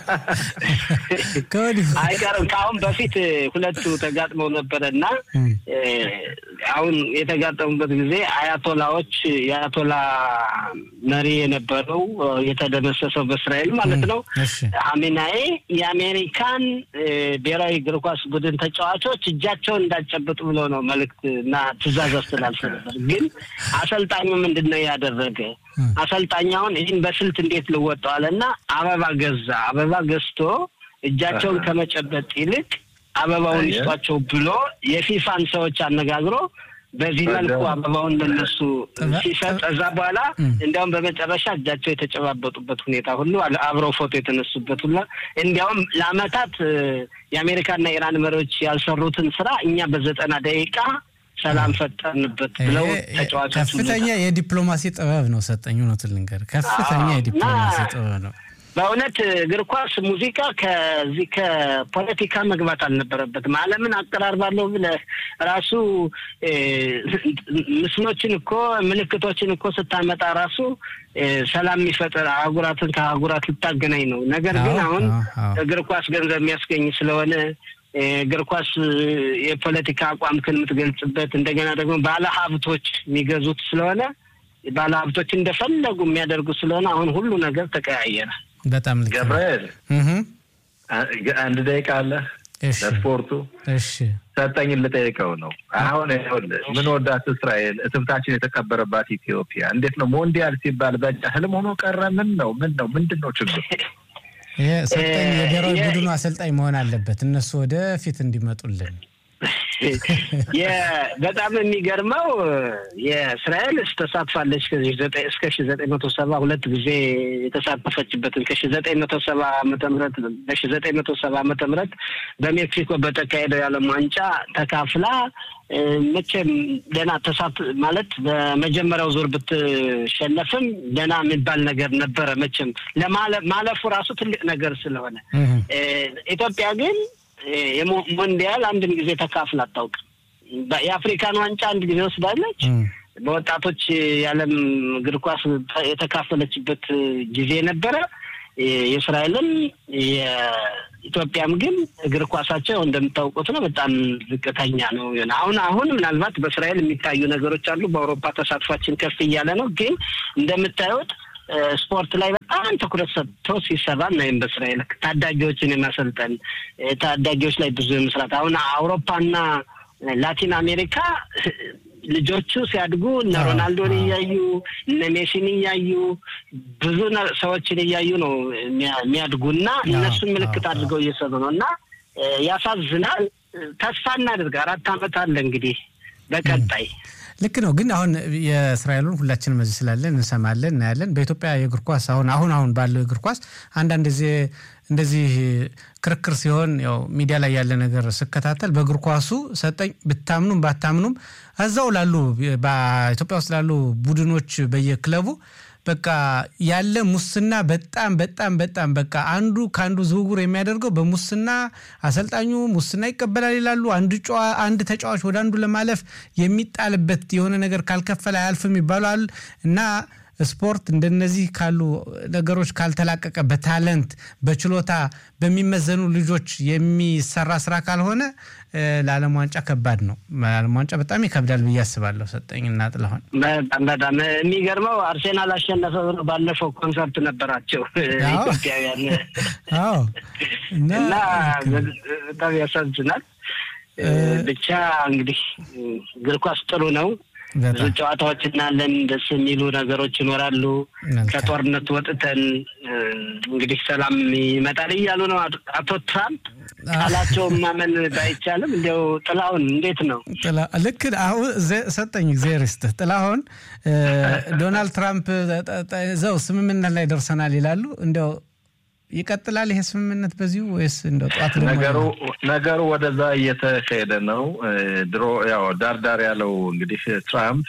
አይቀርም። ከአሁን በፊት ሁለቱ ተጋጥመው ነበረ እና አሁን የተጋጠሙበት ጊዜ አያቶላዎች የአያቶላ መሪ የነበረው የተደመሰሰው በእስራኤል ማለት ነው ሀሜናዬ የአሜሪካን ብሔራዊ እግር ኳስ ቡድን ተጫዋቾች እጃቸውን እንዳጨብጡ ብሎ ነው መልእክት እና ትዕዛዝ አስተላልፎ ነበር። ግን አሰልጣኙ ምንድን ነው ያደረገ? አሰልጣኛውን ይህን በስልት እንዴት ልወጣዋል እና አበባ ገዛ። አበባ ገዝቶ እጃቸውን ከመጨበጥ ይልቅ አበባውን ይስጧቸው ብሎ የፊፋን ሰዎች አነጋግሮ በዚህ መልኩ አበባውን ለነሱ ሲሰጥ እዛ በኋላ እንዲያውም በመጨረሻ እጃቸው የተጨባበጡበት ሁኔታ ሁሉ አብረው ፎቶ የተነሱበት ሁላ እንዲያውም ለአመታት የአሜሪካና ኢራን መሪዎች ያልሰሩትን ስራ እኛ በዘጠና ደቂቃ ሰላም ፈጠርንበት ብለው ተጫዋቾች ከፍተኛ የዲፕሎማሲ ጥበብ ነው ሰጠኝ። እውነቱን ልንገር ከፍተኛ የዲፕሎማሲ ጥበብ ነው። በእውነት እግር ኳስ ሙዚቃ ከዚህ ከፖለቲካ መግባት አልነበረበትም። ዓለምን አቀራርባለሁ ብለህ ራሱ ምስሎችን እኮ ምልክቶችን እኮ ስታመጣ ራሱ ሰላም የሚፈጥር አህጉራትን ከአህጉራት ልታገናኝ ነው። ነገር ግን አሁን እግር ኳስ ገንዘብ የሚያስገኝ ስለሆነ እግር ኳስ የፖለቲካ አቋምክን የምትገልጽበት እንደገና ደግሞ ባለ ሀብቶች የሚገዙት ስለሆነ ባለ ሀብቶች እንደፈለጉ የሚያደርጉ ስለሆነ አሁን ሁሉ ነገር ተቀያየረ። በጣም ገብርኤል አንድ ደቂቃ አለ ለስፖርቱ እሺ ሰጠኝን ልጠይቀው ነው። አሁን ይኸውልህ ምን ወዳት እስራኤል እትብታችን የተቀበረባት ኢትዮጵያ እንዴት ነው ሞንዲያል ሲባል በቃ ህልም ሆኖ ቀረ? ምን ነው ምን ነው ምንድን ነው ችግር? ሰጠኝ የብሔራዊ ቡድኑ አሰልጣኝ መሆን አለበት እነሱ ወደፊት እንዲመጡልን በጣም የሚገርመው የእስራኤል ተሳትፋለች እስከ ሺ ዘጠኝ መቶ ሰባ ሁለት ጊዜ የተሳተፈችበትን ከሺ ዘጠኝ መቶ ሰባ ዓመተ ምህረት በሺ ዘጠኝ መቶ ሰባ ዓመተ ምህረት በሜክሲኮ በተካሄደው የዓለም ዋንጫ ተካፍላ መቼም ደህና ተሳት ማለት በመጀመሪያው ዙር ብትሸነፍም ደህና የሚባል ነገር ነበረ። መቼም ለማለፉ ራሱ ትልቅ ነገር ስለሆነ ኢትዮጵያ ግን የሞንዲያል አንድም ጊዜ ተካፍል አታውቅም። የአፍሪካን ዋንጫ አንድ ጊዜ ወስዳለች። በወጣቶች የዓለም እግር ኳስ የተካፈለችበት ጊዜ ነበረ። የእስራኤልም የኢትዮጵያም ግን እግር ኳሳቸው እንደምታውቁት ነው፣ በጣም ዝቅተኛ ነው። አሁን አሁን ምናልባት በእስራኤል የሚታዩ ነገሮች አሉ። በአውሮፓ ተሳትፏችን ከፍ እያለ ነው። ግን እንደምታዩት ስፖርት ላይ በጣም ትኩረት ሰጥቶ ሲሰራ እናይም። በእስራኤል ታዳጊዎችን የማሰልጠን ታዳጊዎች ላይ ብዙ የመስራት አሁን አውሮፓና ላቲን አሜሪካ ልጆቹ ሲያድጉ እነ ሮናልዶን እያዩ እነ ሜሲን እያዩ ብዙ ሰዎችን እያዩ ነው የሚያድጉ እና እነሱን ምልክት አድርገው እየሰሩ ነው እና ያሳዝናል። ተስፋ እናድርግ። አራት ዓመት አለ እንግዲህ በቀጣይ ልክ ነው። ግን አሁን የእስራኤሉን ሁላችንም እዚህ ስላለን እንሰማለን፣ እናያለን። በኢትዮጵያ የእግር ኳስ አሁን አሁን አሁን ባለው የእግር ኳስ አንዳንድ ጊዜ እንደዚህ ክርክር ሲሆን ያው ሚዲያ ላይ ያለ ነገር ስከታተል በእግር ኳሱ ሰጠኝ ብታምኑም ባታምኑም እዛው ላሉ በኢትዮጵያ ውስጥ ላሉ ቡድኖች በየክለቡ በቃ ያለ ሙስና በጣም በጣም በጣም በቃ አንዱ ከአንዱ ዝውውር የሚያደርገው በሙስና አሰልጣኙ ሙስና ይቀበላል ይላሉ። አንድ አንድ ተጫዋች ወደ አንዱ ለማለፍ የሚጣልበት የሆነ ነገር ካልከፈለ አያልፍም ይባላል እና ስፖርት እንደነዚህ ካሉ ነገሮች ካልተላቀቀ በታለንት በችሎታ በሚመዘኑ ልጆች የሚሰራ ስራ ካልሆነ ለዓለም ዋንጫ ከባድ ነው። ለዓለም ዋንጫ በጣም ይከብዳል ብዬ አስባለሁ። ሰጠኝ እና ጥላሁን በጣም በጣም የሚገርመው አርሴናል አሸነፈ ብሎ ባለፈው ኮንሰርት ነበራቸው ኢትዮጵያውያን እና በጣም ያሳዝናል። ብቻ እንግዲህ እግር ኳስ ጥሩ ነው። ብዙ ጨዋታዎች እናለን። ደስ የሚሉ ነገሮች ይኖራሉ። ከጦርነት ወጥተን እንግዲህ ሰላም ይመጣል እያሉ ነው አቶ ትራምፕ። ቃላቸውን ማመን ባይቻልም እንዲያው ጥላሁን እንዴት ነው? ልክ አሁን ሰጠኝ እግዚአብሔር ይስጥህ ጥላሁን። ዶናልድ ትራምፕ ዘው ስምምነት ላይ ደርሰናል ይላሉ እንዲያው ይቀጥላል ይሄ ስምምነት በዚሁ ወይስ እንደው ጠዋት ነገሩ ነገሩ ወደዛ እየተካሄደ ነው። ድሮ ያው ዳርዳር ያለው እንግዲህ ትራምፕ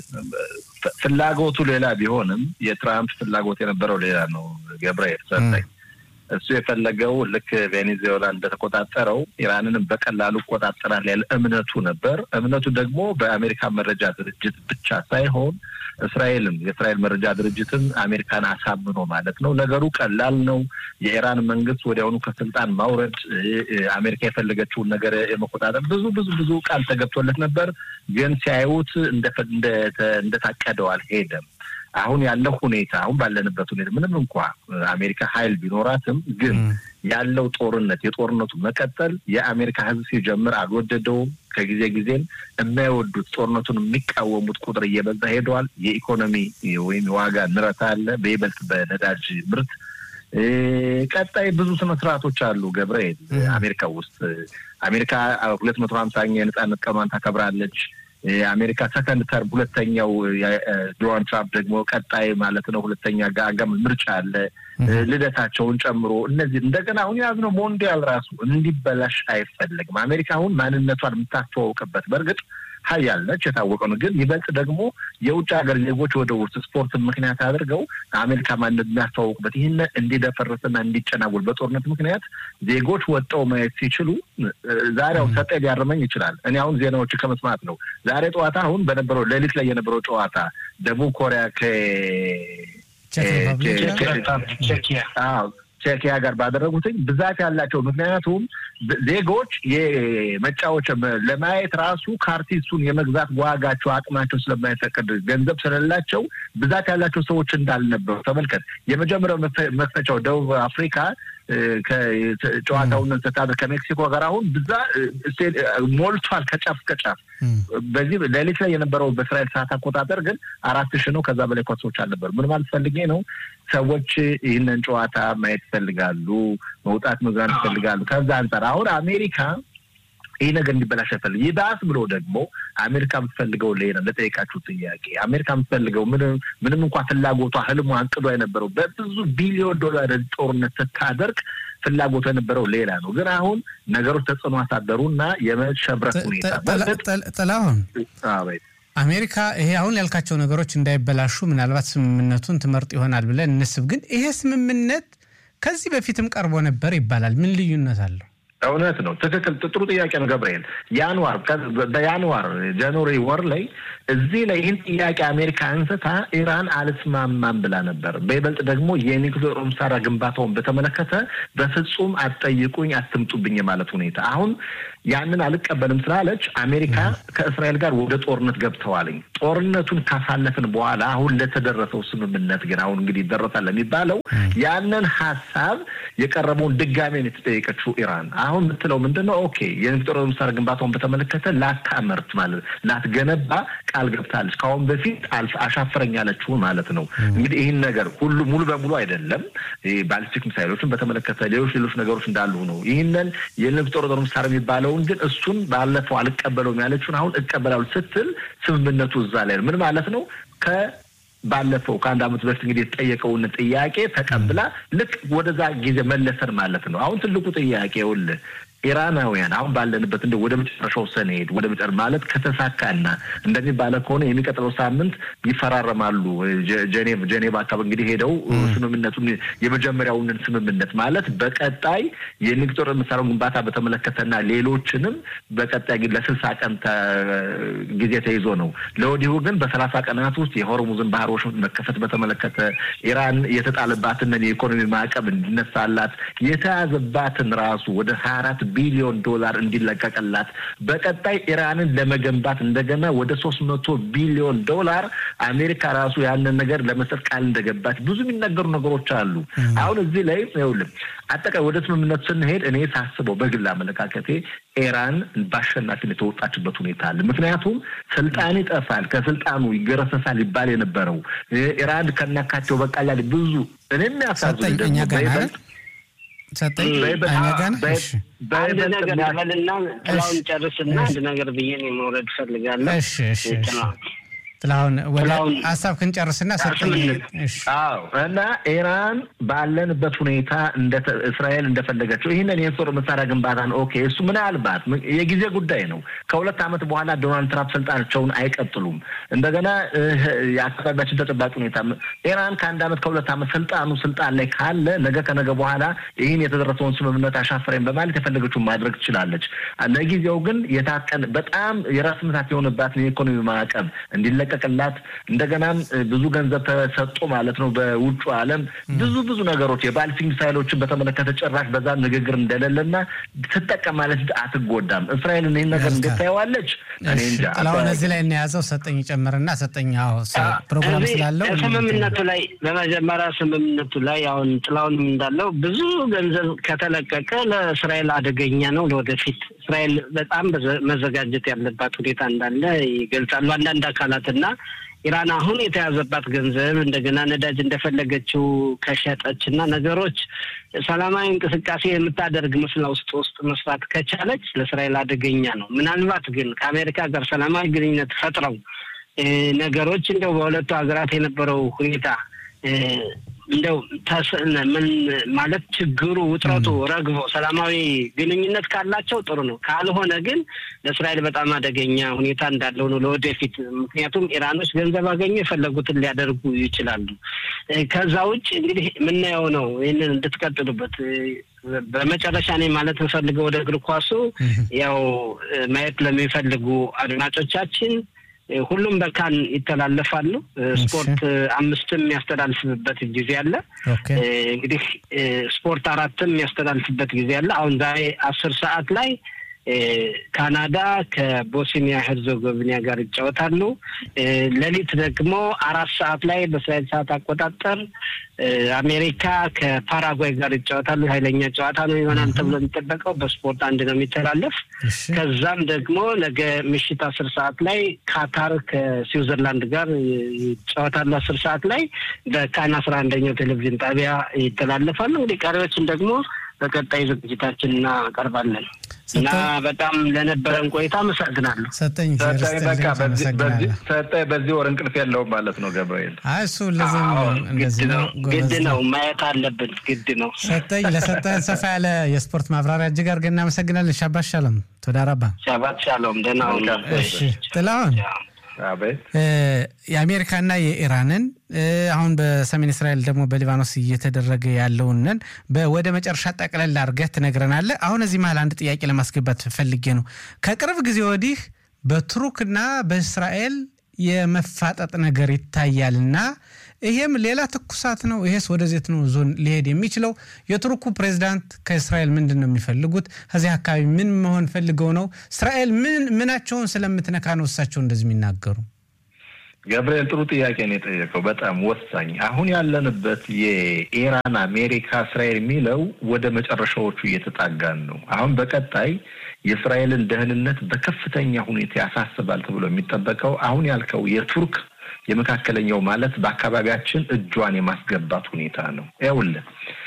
ፍላጎቱ ሌላ ቢሆንም የትራምፕ ፍላጎት የነበረው ሌላ ነው። ገብርኤል ሰጠኝ እሱ የፈለገው ልክ ቬኔዙዌላ እንደተቆጣጠረው ኢራንንም በቀላሉ እቆጣጠራል ያለ እምነቱ ነበር። እምነቱ ደግሞ በአሜሪካ መረጃ ድርጅት ብቻ ሳይሆን እስራኤልም የእስራኤል መረጃ ድርጅትን አሜሪካን አሳምኖ ማለት ነው። ነገሩ ቀላል ነው። የኢራን መንግስት ወዲያውኑ ከስልጣን ማውረድ፣ አሜሪካ የፈለገችውን ነገር የመቆጣጠር ብዙ ብዙ ብዙ ቃል ተገብቶለት ነበር። ግን ሲያዩት እንደታቀደው አልሄደም። አሁን ያለው ሁኔታ አሁን ባለንበት ሁኔታ ምንም እንኳ አሜሪካ ኃይል ቢኖራትም ግን ያለው ጦርነት የጦርነቱ መቀጠል የአሜሪካ ሕዝብ ሲጀምር አልወደደውም። ከጊዜ ጊዜም የማይወዱት ጦርነቱን የሚቃወሙት ቁጥር እየበዛ ሄደዋል። የኢኮኖሚ ወይም የዋጋ ንረት አለ፣ በይበልጥ በነዳጅ ምርት። ቀጣይ ብዙ ስነ ስርዓቶች አሉ ገብርኤል አሜሪካ ውስጥ አሜሪካ ሁለት መቶ ሀምሳኛ የነጻነት ቀኗን ታከብራለች። የአሜሪካ ሰከንድ ተርም ሁለተኛው ዶናልድ ትራምፕ ደግሞ ቀጣይ ማለት ነው ሁለተኛ አጋም ምርጫ አለ ልደታቸውን ጨምሮ እነዚህ እንደገና አሁን የያዝነው ሞንዲያል ራሱ እንዲበላሽ አይፈለግም። አሜሪካ አሁን ማንነቷን የምታስተዋውቅበት በእርግጥ ሀያል ነች፣ የታወቀ ነው። ግን ይበልጥ ደግሞ የውጭ ሀገር ዜጎች ወደ ውስጥ ስፖርት ምክንያት አድርገው አሜሪካ ማንነት የሚያስተዋውቁበት ይህን እንዲደፈርስና እንዲጨናወል በጦርነት ምክንያት ዜጎች ወጣው ማየት ሲችሉ ዛሬው ሰጠ ሊያርመኝ ይችላል። እኔ አሁን ዜናዎች ከመስማት ነው። ዛሬ ጠዋታ አሁን በነበረው ሌሊት ላይ የነበረው ጨዋታ ደቡብ ኮሪያ ቼኪያ ጋር ባደረጉትኝ ብዛት ያላቸው ምክንያቱም ዜጎች የመጫወቻ ለማየት ራሱ ካርቲሱን የመግዛት ዋጋቸው አቅማቸው ስለማይፈቅድ ገንዘብ ስለሌላቸው ብዛት ያላቸው ሰዎች እንዳልነበሩ ተመልከት። የመጀመሪያው መክፈቻው ደቡብ አፍሪካ ጨዋታውን ስታደር ከሜክሲኮ ጋር አሁን ብዛ ሞልቷል ከጫፍ እስከ ጫፍ። በዚህ ሌሊት ላይ የነበረው በእስራኤል ሰዓት አቆጣጠር ግን አራት ሺህ ነው። ከዛ በላይ ኳሶች አልነበሩ። ምን ማለት ፈልጌ ነው? ሰዎች ይህንን ጨዋታ ማየት ይፈልጋሉ፣ መውጣት መዝናን ይፈልጋሉ። ከዛ አንጻር አሁን አሜሪካ ይህ ነገር እንዲበላሽ አይፈልግ። ይባስ ብሎ ደግሞ አሜሪካ የምትፈልገው ሌላ ለጠየቃችሁ ጥያቄ አሜሪካ የምትፈልገው ምንም እንኳ ፍላጎቷ ህልሟ አንቅዷ የነበረው በብዙ ቢሊዮን ዶላር ጦርነት ስታደርግ ፍላጎቱ የነበረው ሌላ ነው። ግን አሁን ነገሮች ተጽዕኖ አሳደሩ እና የመሸብረት ሁኔታ ጥላሁን አሜሪካ ይሄ አሁን ያልካቸው ነገሮች እንዳይበላሹ ምናልባት ስምምነቱን ትመርጥ ይሆናል ብለን እንስብ። ግን ይሄ ስምምነት ከዚህ በፊትም ቀርቦ ነበር ይባላል። ምን ልዩነት አለው? እውነት ነው። ትክክል። ጥሩ ጥያቄ ነው ገብርኤል። ያንዋር በያንዋር ጃንዋሪ ወር ላይ እዚህ ላይ ይህን ጥያቄ አሜሪካ አንስታ ኢራን አልስማማም ብላ ነበር። በይበልጥ ደግሞ የኒውክሌር መሳሪያ ግንባታውን በተመለከተ በፍጹም አትጠይቁኝ፣ አትምጡብኝ የማለት ሁኔታ አሁን ያንን አልቀበልም ስላለች አሜሪካ ከእስራኤል ጋር ወደ ጦርነት ገብተዋልኝ። ጦርነቱን ካሳለፍን በኋላ አሁን ለተደረሰው ስምምነት ግን አሁን እንግዲህ ይደረሳል የሚባለው ያንን ሀሳብ የቀረበውን ድጋሜ ነው የተጠየቀችው ኢራን። አሁን የምትለው ምንድን ነው? ኦኬ የኒውክሌር መሳሪያ ግንባታውን በተመለከተ ላታመርት ማለት ላትገነባ ቃል ገብታለች። ከአሁን በፊት አሻፈረኝ ያለችው ማለት ነው። እንግዲህ ይህን ነገር ሁሉ ሙሉ በሙሉ አይደለም። ባሊስቲክ ሚሳይሎችን በተመለከተ ሌሎች ሌሎች ነገሮች እንዳሉ ነው። ይህንን የኒውክሌር መሳሪያ የሚባለው ግን እሱን ባለፈው አልቀበለውም ያለችውን አሁን እቀበላለሁ ስትል ስምምነቱ እዛ ላይ ነው። ምን ማለት ነው? ባለፈው ከአንድ ዓመት በፊት እንግዲህ የተጠየቀውን ጥያቄ ተቀብላ ልክ ወደዛ ጊዜ መለሰን ማለት ነው። አሁን ትልቁ ጥያቄ ይኸውልህ ኢራናውያን አሁን ባለንበት እንደ ወደ መጨረሻው ሰንሄድ ወደ መጨረ ማለት ከተሳካና እንደሚባለ ከሆነ የሚቀጥለው ሳምንት ይፈራረማሉ። ጀኔቭ ጀኔቭ አካባቢ እንግዲህ ሄደው ስምምነቱን የመጀመሪያውን ስምምነት ማለት በቀጣይ የኒውክሌር መሳሪያ ግንባታ በተመለከተና ሌሎችንም በቀጣይ ግን ለስልሳ ቀን ጊዜ ተይዞ ነው። ለወዲሁ ግን በሰላሳ ቀናት ውስጥ የሆርሙዝን ባህሮች መከፈት በተመለከተ ኢራን የተጣለባትን የኢኮኖሚ ማዕቀብ እንዲነሳላት የተያዘባትን ራሱ ወደ ሀያ አራት ቢሊዮን ዶላር እንዲለቀቅላት በቀጣይ ኢራንን ለመገንባት እንደገና ወደ ሶስት መቶ ቢሊዮን ዶላር አሜሪካ ራሱ ያንን ነገር ለመስጠት ቃል እንደገባች ብዙ የሚነገሩ ነገሮች አሉ። አሁን እዚህ ላይ ይኸውልህ አጠቃላይ ወደ ስምምነቱ ስንሄድ እኔ ሳስበው በግል አመለካከቴ ኢራን በአሸናፊነት የተወጣችበት ሁኔታ አለ። ምክንያቱም ስልጣን ይጠፋል፣ ከስልጣኑ ይገረሰሳል ይባል የነበረው ኢራን ከናካቴው በቃላ ብዙ እኔ የሚያሳዝን ደግሞ ሰጠኝ አንድ ነገር ልበልና ጥላውን ጨርስና አንድ ነገር ብዬ እኔ መውረድ እፈልጋለሁ። ጥላሁን ወደ ሀሳብ ክንጨርስና ሰጠኝ። አዎ እና ኢራን ባለንበት ሁኔታ እስራኤል እንደፈለገችው ይህንን የጦር መሳሪያ ግንባታን ኦኬ፣ እሱ ምናልባት የጊዜ ጉዳይ ነው። ከሁለት ዓመት በኋላ ዶናልድ ትራምፕ ስልጣናቸውን አይቀጥሉም። እንደገና የአካባቢያችን ተጨባጭ ሁኔታ ኢራን ከአንድ ዓመት ከሁለት ዓመት ስልጣኑ ስልጣን ላይ ካለ ነገ ከነገ በኋላ ይህን የተደረሰውን ስምምነት አሻፈረኝ በማለት የፈለገችውን ማድረግ ትችላለች። ለጊዜው ግን የታቀን በጣም የራስ ምታት የሆነባትን የኢኮኖሚ ማዕቀብ እንዲለ ቀቅላት እንደገናም ብዙ ገንዘብ ተሰጦ ማለት ነው። በውጩ ዓለም ብዙ ብዙ ነገሮች የባሊስቲክ ሚሳይሎችን በተመለከተ ጭራሽ በዛ ንግግር እንደሌለና ትጠቀማለች፣ አትጎዳም። እስራኤል ይህን ነገር እንዴት ታየዋለች? እኔ እንጃ። ጥላሁን እዚህ ላይ እናያዘው ሰጠኝ ጨምርና ሰጠኝ ፕሮግራም ስላለው ስምምነቱ ላይ በመጀመሪያ ስምምነቱ ላይ አሁን ጥላሁንም እንዳለው ብዙ ገንዘብ ከተለቀቀ ለእስራኤል አደገኛ ነው። ለወደፊት እስራኤል በጣም መዘጋጀት ያለባት ሁኔታ እንዳለ ይገልጻሉ አንዳንድ አካላት እና ኢራን አሁን የተያዘባት ገንዘብ እንደገና ነዳጅ እንደፈለገችው ከሸጠች እና ነገሮች ሰላማዊ እንቅስቃሴ የምታደርግ መስላ ውስጥ ውስጥ መስራት ከቻለች ለእስራኤል አደገኛ ነው። ምናልባት ግን ከአሜሪካ ጋር ሰላማዊ ግንኙነት ፈጥረው ነገሮች እንደው በሁለቱ ሀገራት የነበረው ሁኔታ እንደው ምን ማለት ችግሩ ውጥረቱ ረግቦ ሰላማዊ ግንኙነት ካላቸው ጥሩ ነው። ካልሆነ ግን ለእስራኤል በጣም አደገኛ ሁኔታ እንዳለው ነው ለወደፊት። ምክንያቱም ኢራኖች ገንዘብ አገኙ የፈለጉትን ሊያደርጉ ይችላሉ። ከዛ ውጭ እንግዲህ የምናየው ነው። ይህንን እንድትቀጥሉበት በመጨረሻ እኔ ማለት እንፈልገው ወደ እግር ኳሱ ያው ማየት ለሚፈልጉ አድማጮቻችን ሁሉም በካን ይተላለፋሉ። ስፖርት አምስትም የሚያስተላልፍበት ጊዜ አለ። እንግዲህ ስፖርት አራትም የሚያስተላልፍበት ጊዜ አለ። አሁን ዛሬ አስር ሰዓት ላይ ካናዳ ከቦስኒያ ሄርዞጎቪና ጋር ይጫወታሉ። ሌሊት ደግሞ አራት ሰዓት ላይ በእስራኤል ሰዓት አቆጣጠር አሜሪካ ከፓራጓይ ጋር ይጫወታሉ። ኃይለኛ ጨዋታ ነው ይሆናል ተብሎ የሚጠበቀው በስፖርት አንድ ነው የሚተላለፍ። ከዛም ደግሞ ነገ ምሽት አስር ሰዓት ላይ ካታር ከስዊዘርላንድ ጋር ይጫወታሉ። አስር ሰዓት ላይ በካን አስራ አንደኛው ቴሌቪዥን ጣቢያ ይተላለፋሉ። እንግዲህ ቀሪዎችን ደግሞ በቀጣይ ዝግጅታችን እናቀርባለን እና በጣም ለነበረን ቆይታ አመሰግናለሁ። ሰጠኝ ሰጠኝ በዚህ ወር እንቅልፍ የለውም ማለት ነው ገብርኤል። እሱ እንደዚህ ግድ ነው ማየት አለብን፣ ግድ ነው። ሰጠኝ ለሰጠህን ሰፋ ያለ የስፖርት ማብራሪያ እጅግ አድርገን እናመሰግናለን። ሻባት ሻሎም ቶዳራባ ሻባት ሻሎም ደህና ጥላሁን የአሜሪካና የኢራንን አሁን በሰሜን እስራኤል ደግሞ በሊባኖስ እየተደረገ ያለውንን ወደ መጨረሻ ጠቅለል አድርገህ ትነግረናለህ። አሁን እዚህ መሀል አንድ ጥያቄ ለማስገባት ፈልጌ ነው። ከቅርብ ጊዜ ወዲህ በቱርክና በእስራኤል የመፋጠጥ ነገር ይታያልና ይሄም ሌላ ትኩሳት ነው። ይሄስ ወደዜት ነው ዞን ሊሄድ የሚችለው? የቱርኩ ፕሬዚዳንት ከእስራኤል ምንድን ነው የሚፈልጉት? ከዚህ አካባቢ ምን መሆን ፈልገው ነው? እስራኤል ምን ምናቸውን ስለምትነካ ነው እሳቸው እንደዚህ የሚናገሩ? ገብርኤል ጥሩ ጥያቄ ነው የጠየቀው። በጣም ወሳኝ። አሁን ያለንበት የኢራን አሜሪካ፣ እስራኤል የሚለው ወደ መጨረሻዎቹ እየተጣጋን ነው። አሁን በቀጣይ የእስራኤልን ደህንነት በከፍተኛ ሁኔታ ያሳስባል ተብሎ የሚጠበቀው አሁን ያልከው የቱርክ የመካከለኛው ማለት በአካባቢያችን እጇን የማስገባት ሁኔታ ነው። ይኸውልህ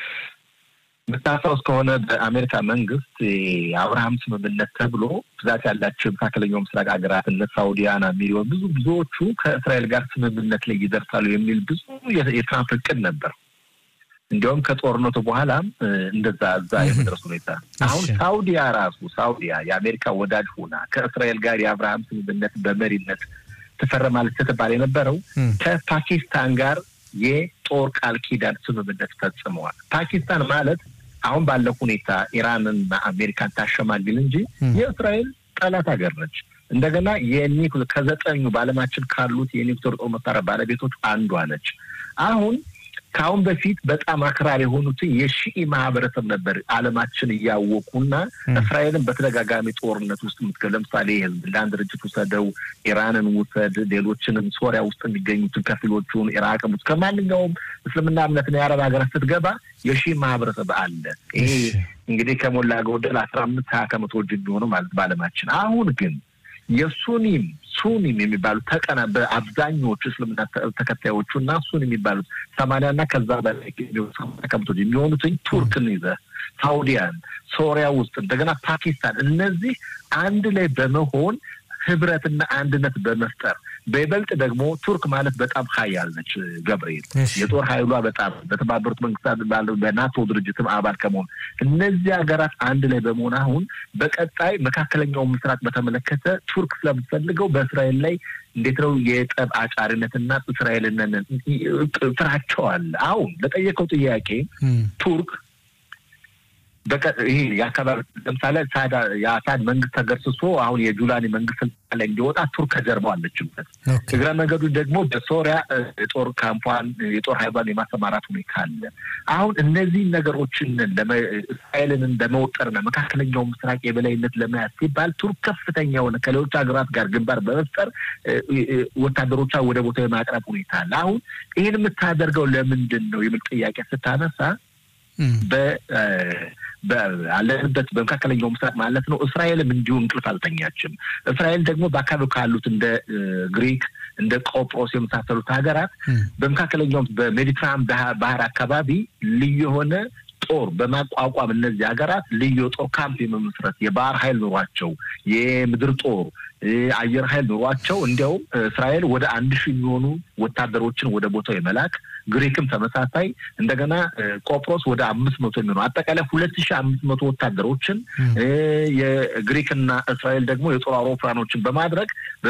የምታስታውስ ከሆነ በአሜሪካ መንግስት የአብርሃም ስምምነት ተብሎ ብዛት ያላቸው የመካከለኛው ምስራቅ ሀገራት እነ ሳውዲያን፣ ሚሊዮን ብዙ ብዙዎቹ ከእስራኤል ጋር ስምምነት ላይ ይደርሳሉ የሚል ብዙ የትራምፕ እቅድ ነበር። እንዲያውም ከጦርነቱ በኋላም እንደዛ እዛ የመድረስ ሁኔታ አሁን ሳውዲያ ራሱ ሳውዲያ የአሜሪካ ወዳጅ ሆና ከእስራኤል ጋር የአብርሃም ስምምነት በመሪነት ትፈረማለች ስትባል የነበረው ከፓኪስታን ጋር የጦር ቃል ኪዳን ስምምነት ፈጽመዋል። ፓኪስታን ማለት አሁን ባለው ሁኔታ ኢራንና አሜሪካን ታሸማግል እንጂ የእስራኤል ጠላት ሀገር ነች። እንደገና የኒውክሌር ከዘጠኙ በዓለማችን ካሉት የኒውክሌር ጦር መሳሪያ ባለቤቶች አንዷ ነች። አሁን ከአሁን በፊት በጣም አክራሪ የሆኑትን የሺኢ ማህበረሰብ ነበር ዓለማችን እያወቁና እስራኤልን በተደጋጋሚ ጦርነት ውስጥ ምትገ ለምሳሌ የህዝብላን ድርጅት ውሰደው፣ ኢራንን ውሰድ፣ ሌሎችንም ሶሪያ ውስጥ የሚገኙትን ከፊሎቹን ኢራቅ ውስጥ ከማንኛውም እስልምና እምነትና የአረብ ሀገራት ስትገባ የሺህ ማህበረሰብ አለ። ይሄ እንግዲህ ከሞላ ጎደል አስራ አምስት ሀያ ከመቶዎች የሚሆነው ማለት በዓለማችን አሁን ግን የሱኒም ሱኒም የሚባሉት ተቀና በአብዛኞቹ እስልምና ተከታዮቹ እና ሱኒ የሚባሉት ሰማንያና ከዛ በላይ ከመቶች የሚሆኑትኝ ቱርክን ይዘ ሳውዲያን፣ ሶሪያ ውስጥ እንደገና ፓኪስታን እነዚህ አንድ ላይ በመሆን ህብረትና አንድነት በመፍጠር በይበልጥ ደግሞ ቱርክ ማለት በጣም ሀያል ነች። ገብርኤል የጦር ኃይሏ በጣም በተባበሩት መንግስታት ባለው በናቶ ድርጅትም አባል ከመሆን እነዚህ ሀገራት አንድ ላይ በመሆን አሁን በቀጣይ መካከለኛው ምስራቅ በተመለከተ ቱርክ ስለምትፈልገው በእስራኤል ላይ እንዴት ነው የጠብ አጫሪነትና እስራኤልን ፍራቸው አለ። አሁን ለጠየቀው ጥያቄ ቱርክ ይሄ የአካባቢ ለምሳሌ የአሳድ መንግስት ተገርስሶ አሁን የጁላኒ መንግስት ስልጣን ላይ እንዲወጣ ቱርክ ከጀርባው አለችበት። እግረ መንገዱ ደግሞ በሶሪያ የጦር ካምፓን የጦር ኃይሏን የማሰማራት ሁኔታ አለ። አሁን እነዚህ ነገሮችን እስራኤልን ለመወጠርና መካከለኛው ምስራቅ የበላይነት ለመያዝ ሲባል ቱርክ ከፍተኛ የሆነ ከሌሎች ሀገራት ጋር ግንባር በመፍጠር ወታደሮቿ ወደ ቦታ የማቅረብ ሁኔታ አለ። አሁን ይህን የምታደርገው ለምንድን ነው የሚል ጥያቄ ስታነሳ አለንበት በመካከለኛው ምስራቅ ማለት ነው። እስራኤልም እንዲሁ እንቅልፍ አልተኛችም። እስራኤል ደግሞ በአካባቢው ካሉት እንደ ግሪክ እንደ ቆጵሮስ የመሳሰሉት ሀገራት በመካከለኛው በሜዲትራን ባህር አካባቢ ልዩ የሆነ ጦር በማቋቋም እነዚህ ሀገራት ልዩ የጦር ካምፕ የመመስረት የባህር ኃይል ኑሯቸው የምድር ጦር አየር ኃይል ኑሯቸው እንዲያውም እስራኤል ወደ አንድ ሺህ የሚሆኑ ወታደሮችን ወደ ቦታው የመላክ ግሪክም ተመሳሳይ እንደገና ቆጵሮስ ወደ አምስት መቶ የሚሆኑ አጠቃላይ ሁለት ሺህ አምስት መቶ ወታደሮችን የግሪክና እስራኤል ደግሞ የጦር አውሮፕላኖችን በማድረግ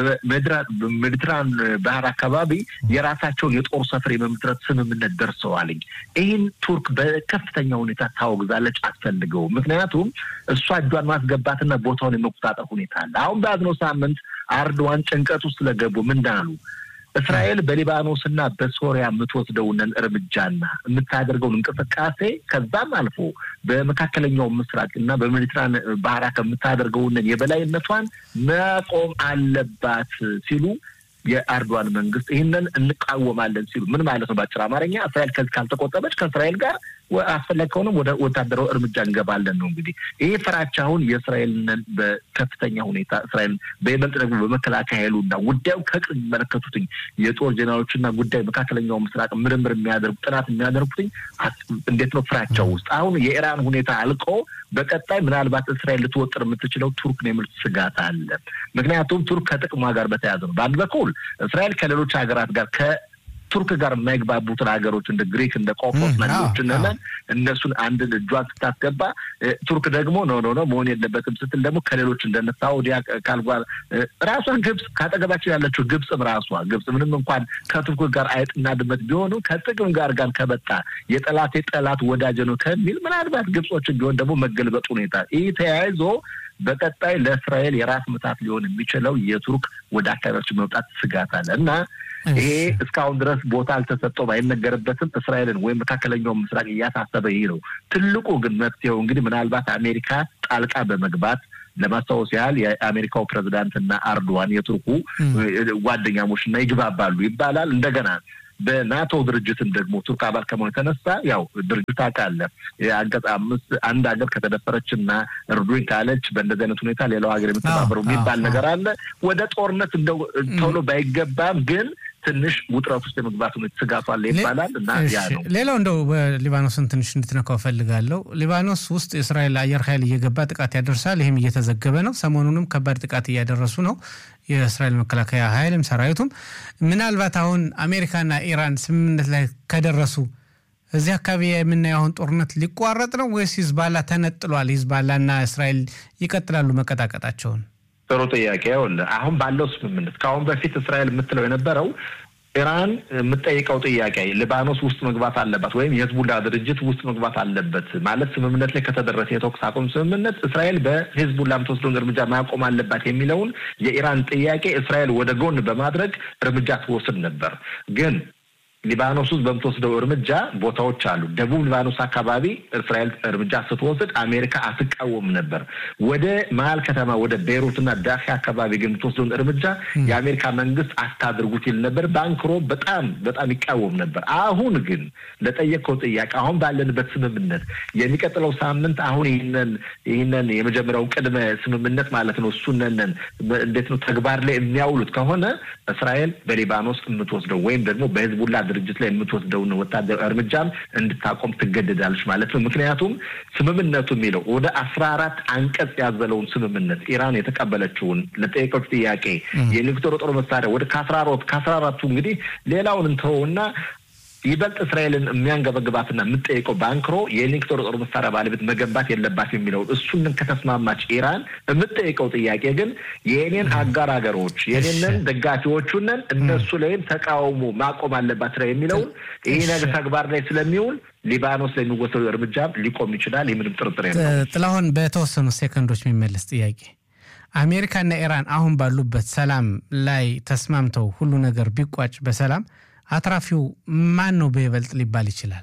በሜዲትራን ባህር አካባቢ የራሳቸውን የጦር ሰፈር የመመስረት ስምምነት ደርሰዋልኝ። ይህን ቱርክ በከፍተኛ ሁኔታ ታወግዛለች፣ አስፈልገው ምክንያቱም እሷ እጇን ማስገባትና ቦታውን የመቆጣጠር ሁኔታ አለ። አሁን በያዝነው ሳምንት አርዶዋን ጭንቀት ውስጥ ስለገቡ ምንዳሉ እስራኤል በሊባኖስ እና በሶሪያ የምትወስደውን እርምጃና የምታደርገውን እንቅስቃሴ ከዛም አልፎ በመካከለኛው ምስራቅ እና በሜዲትራን ባህራ ከምታደርገውን የበላይነቷን መቆም አለባት ሲሉ የአርዶዋን መንግስት ይህንን እንቃወማለን ሲሉ ምን ማለት ነው? በአጭር አማርኛ እስራኤል ከዚህ ካልተቆጠበች ከእስራኤል ጋር አስፈላጊ ከሆነም ወደ ወታደራዊ እርምጃ እንገባለን ነው። እንግዲህ ይህ ፍራቻ አሁን የእስራኤልን በከፍተኛ ሁኔታ እስራኤል በይበልጥ ደግሞ በመከላከያ ኃይሉና ጉዳዩ ከቅርብ የሚመለከቱትኝ የጦር ጀኔራሎችና ጉዳይ መካከለኛው ምስራቅ ምርምር የሚያደርጉ ጥናት የሚያደርጉትኝ እንዴት ነው ፍራቻው ውስጥ አሁን የኢራን ሁኔታ አልቆ በቀጣይ ምናልባት እስራኤል ልትወጥር የምትችለው ቱርክ ነው የሚል ስጋት አለ። ምክንያቱም ቱርክ ከጥቅሟ ጋር በተያያዘ ነው። በአንድ በኩል እስራኤል ከሌሎች ሀገራት ጋር ቱርክ ጋር የማይግባቡትን ሀገሮች እንደ ግሪክ እንደ ቆጵሮስ መሪዎችን ነን እነሱን አንድ እጇን ስታስገባ ቱርክ ደግሞ ኖ ኖ ኖ መሆን የለበትም ስትል ደግሞ ከሌሎች እንደነ ሳውዲያ ካልጓር ራሷን ግብጽ ካጠገባቸው ያለችው ግብጽም ራሷ ግብጽ ምንም እንኳን ከቱርክ ጋር አይጥና ድመት ቢሆኑ ከጥቅም ጋር ጋር ከመጣ የጠላት የጠላት ወዳጅ ነው ከሚል ምናልባት ግብጾችን ቢሆን ደግሞ መገልበጥ ሁኔታ ይህ ተያይዞ በቀጣይ ለእስራኤል የራስ ምታት ሊሆን የሚችለው የቱርክ ወደ አካባቢዎች መውጣት ስጋት አለ እና ይሄ እስካሁን ድረስ ቦታ አልተሰጠውም፣ አይነገርበትም። እስራኤልን ወይም መካከለኛው ምስራቅ እያሳሰበ ይህ ነው። ትልቁ ግን መፍትሄው እንግዲህ ምናልባት አሜሪካ ጣልቃ በመግባት ለማስታወስ ያህል የአሜሪካው ፕሬዚዳንትና አርዶዋን የቱርኩ ጓደኛሞች እና ይግባባሉ ይባላል እንደገና በናቶ ድርጅትም ደግሞ ቱርክ አባል ከመሆኑ የተነሳ ያው ድርጅት ታውቃለህ፣ አንቀጽ አምስት አንድ ሀገር ከተደፈረች እና እርዱኝ ካለች በእንደዚህ አይነት ሁኔታ ሌላው ሀገር የምተባበረው የሚባል ነገር አለ። ወደ ጦርነት እንደው ቶሎ ባይገባም ግን ትንሽ ውጥረት ውስጥ የመግባት ሁኔታ ስጋቱ አለ ይባላል እና ያ ነው። ሌላው እንደው በሊባኖስን ትንሽ እንድትነካው እፈልጋለሁ። ሊባኖስ ውስጥ የእስራኤል አየር ኃይል እየገባ ጥቃት ያደርሳል። ይህም እየተዘገበ ነው። ሰሞኑንም ከባድ ጥቃት እያደረሱ ነው የእስራኤል መከላከያ ኃይልም ሰራዊቱም። ምናልባት አሁን አሜሪካና ኢራን ስምምነት ላይ ከደረሱ እዚህ አካባቢ የምናየው አሁን ጦርነት ሊቋረጥ ነው ወይስ ሂዝባላ ተነጥሏል? ሂዝባላና እስራኤል ይቀጥላሉ መቀጣቀጣቸውን? ጥሩ ጥያቄ። ይኸውልህ አሁን ባለው ስምምነት ከአሁን በፊት እስራኤል የምትለው የነበረው ኢራን የምጠይቀው ጥያቄ ሊባኖስ ውስጥ መግባት አለባት ወይም የህዝቡላ ድርጅት ውስጥ መግባት አለበት ማለት ስምምነት ላይ ከተደረሰ የተኩስ አቁም ስምምነት እስራኤል በህዝቡላ የምትወስደውን እርምጃ ማቆም አለባት የሚለውን የኢራን ጥያቄ እስራኤል ወደ ጎን በማድረግ እርምጃ ትወስድ ነበር ግን ሊባኖስ ውስጥ በምትወስደው እርምጃ ቦታዎች አሉ። ደቡብ ሊባኖስ አካባቢ እስራኤል እርምጃ ስትወስድ አሜሪካ አትቃወም ነበር። ወደ መሀል ከተማ ወደ ቤይሩትና ዳካ አካባቢ ግን የምትወስደውን እርምጃ የአሜሪካ መንግስት አታድርጉት ይል ነበር። ባንክሮ በጣም በጣም ይቃወም ነበር። አሁን ግን ለጠየቀው ጥያቄ አሁን ባለንበት ስምምነት የሚቀጥለው ሳምንት አሁን ይህንን ይህንን የመጀመሪያውን ቅድመ ስምምነት ማለት ነው እሱነን እንዴት ነው ተግባር ላይ የሚያውሉት ከሆነ እስራኤል በሊባኖስ የምትወስደው ወይም ደግሞ በህዝቡላ ድርጅት ላይ የምትወስደውን ወታደር እርምጃም እንድታቆም ትገደዳለች ማለት ነው። ምክንያቱም ስምምነቱ የሚለው ወደ አስራ አራት አንቀጽ ያዘለውን ስምምነት ኢራን የተቀበለችውን ለጠየቀች ጥያቄ የኒውክሌር ጦር መሳሪያ ወደ ከአስራ አራት ከአስራ አራቱ እንግዲህ ሌላውን እንተውና ይበልጥ እስራኤልን የሚያንገበግባትና የምጠይቀው ባንክሮ የኒውክሌር ጦር መሳሪያ ባለቤት መገንባት የለባት የሚለውን እሱንን ከተስማማች ኢራን የምጠይቀው ጥያቄ ግን የኔን አጋር ሀገሮች የኔንን ደጋፊዎቹንን እነሱ ላይም ተቃውሞ ማቆም አለባት ስራ የሚለውን ይህ ነገር ተግባር ላይ ስለሚውል ሊባኖስ ላይ የሚወሰዱ እርምጃ ሊቆም ይችላል። የምንም ጥርጥር የለም። ጥላሁን፣ በተወሰኑ ሴኮንዶች የሚመለስ ጥያቄ አሜሪካና ኢራን አሁን ባሉበት ሰላም ላይ ተስማምተው ሁሉ ነገር ቢቋጭ በሰላም አትራፊው ማን ነው በይበልጥ ሊባል ይችላል?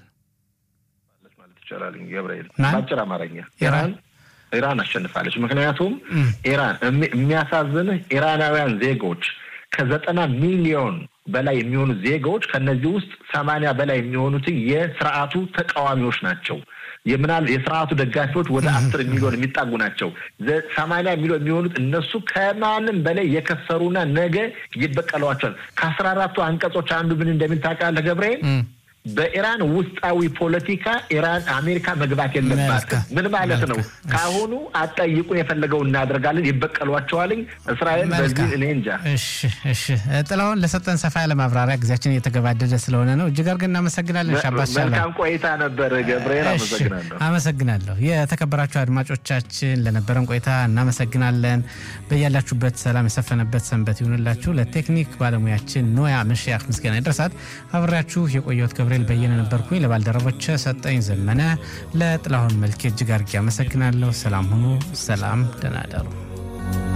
ማለት ይቻላል ገብርኤል፣ በአጭር አማርኛ ኢራን ኢራን አሸንፋለች። ምክንያቱም ኢራን የሚያሳዝንህ ኢራናውያን ዜጎች ከዘጠና ሚሊዮን በላይ የሚሆኑ ዜጋዎች ከነዚህ ውስጥ ሰማንያ በላይ የሚሆኑት የስርዓቱ ተቃዋሚዎች ናቸው። የምናል የስርዓቱ ደጋፊዎች ወደ አስር ሚሊዮን የሚጣጉ ናቸው። ሰማንያ ሚሊዮን የሚሆኑት እነሱ ከማንም በላይ የከሰሩና ነገ ይበቀሏቸዋል። ከአስራ አራቱ አንቀጾች አንዱ ምን እንደሚል ታውቃለህ ገብርኤል? በኢራን ውስጣዊ ፖለቲካ ኢራን አሜሪካ መግባት የለባትም። ምን ማለት ነው? ከአሁኑ አጠይቁን የፈለገው እናደርጋለን፣ ይበቀሏቸዋልኝ እስራኤል በዚህ እኔ እንጃ። እሺ እሺ፣ ጥላሁን ለሰጠን ሰፋ ያለ ማብራሪያ ጊዜያችን እየተገባደደ ስለሆነ ነው እጅግ አድርገን እናመሰግናለን። ሻባስ መልካም ቆይታ ነበር ገብርኤል፣ አመሰግናለሁ። አመሰግናለሁ። የተከበራችሁ አድማጮቻችን ለነበረን ቆይታ እናመሰግናለን። በያላችሁበት ሰላም የሰፈነበት ሰንበት ይሁንላችሁ። ለቴክኒክ ባለሙያችን ኖያ መሽያክ ምስጋና ይድረሳት። አብሬያችሁ የቆየሁት ገብርኤል በየነ ነበርኩኝ። ለባልደረቦች ሰጠኝ ዘመነ፣ ለጥላሁን መልኬ እጅግ አድርጌ አመሰግናለሁ። ሰላም ሁኑ። ሰላም፣ ደህና እደሩ።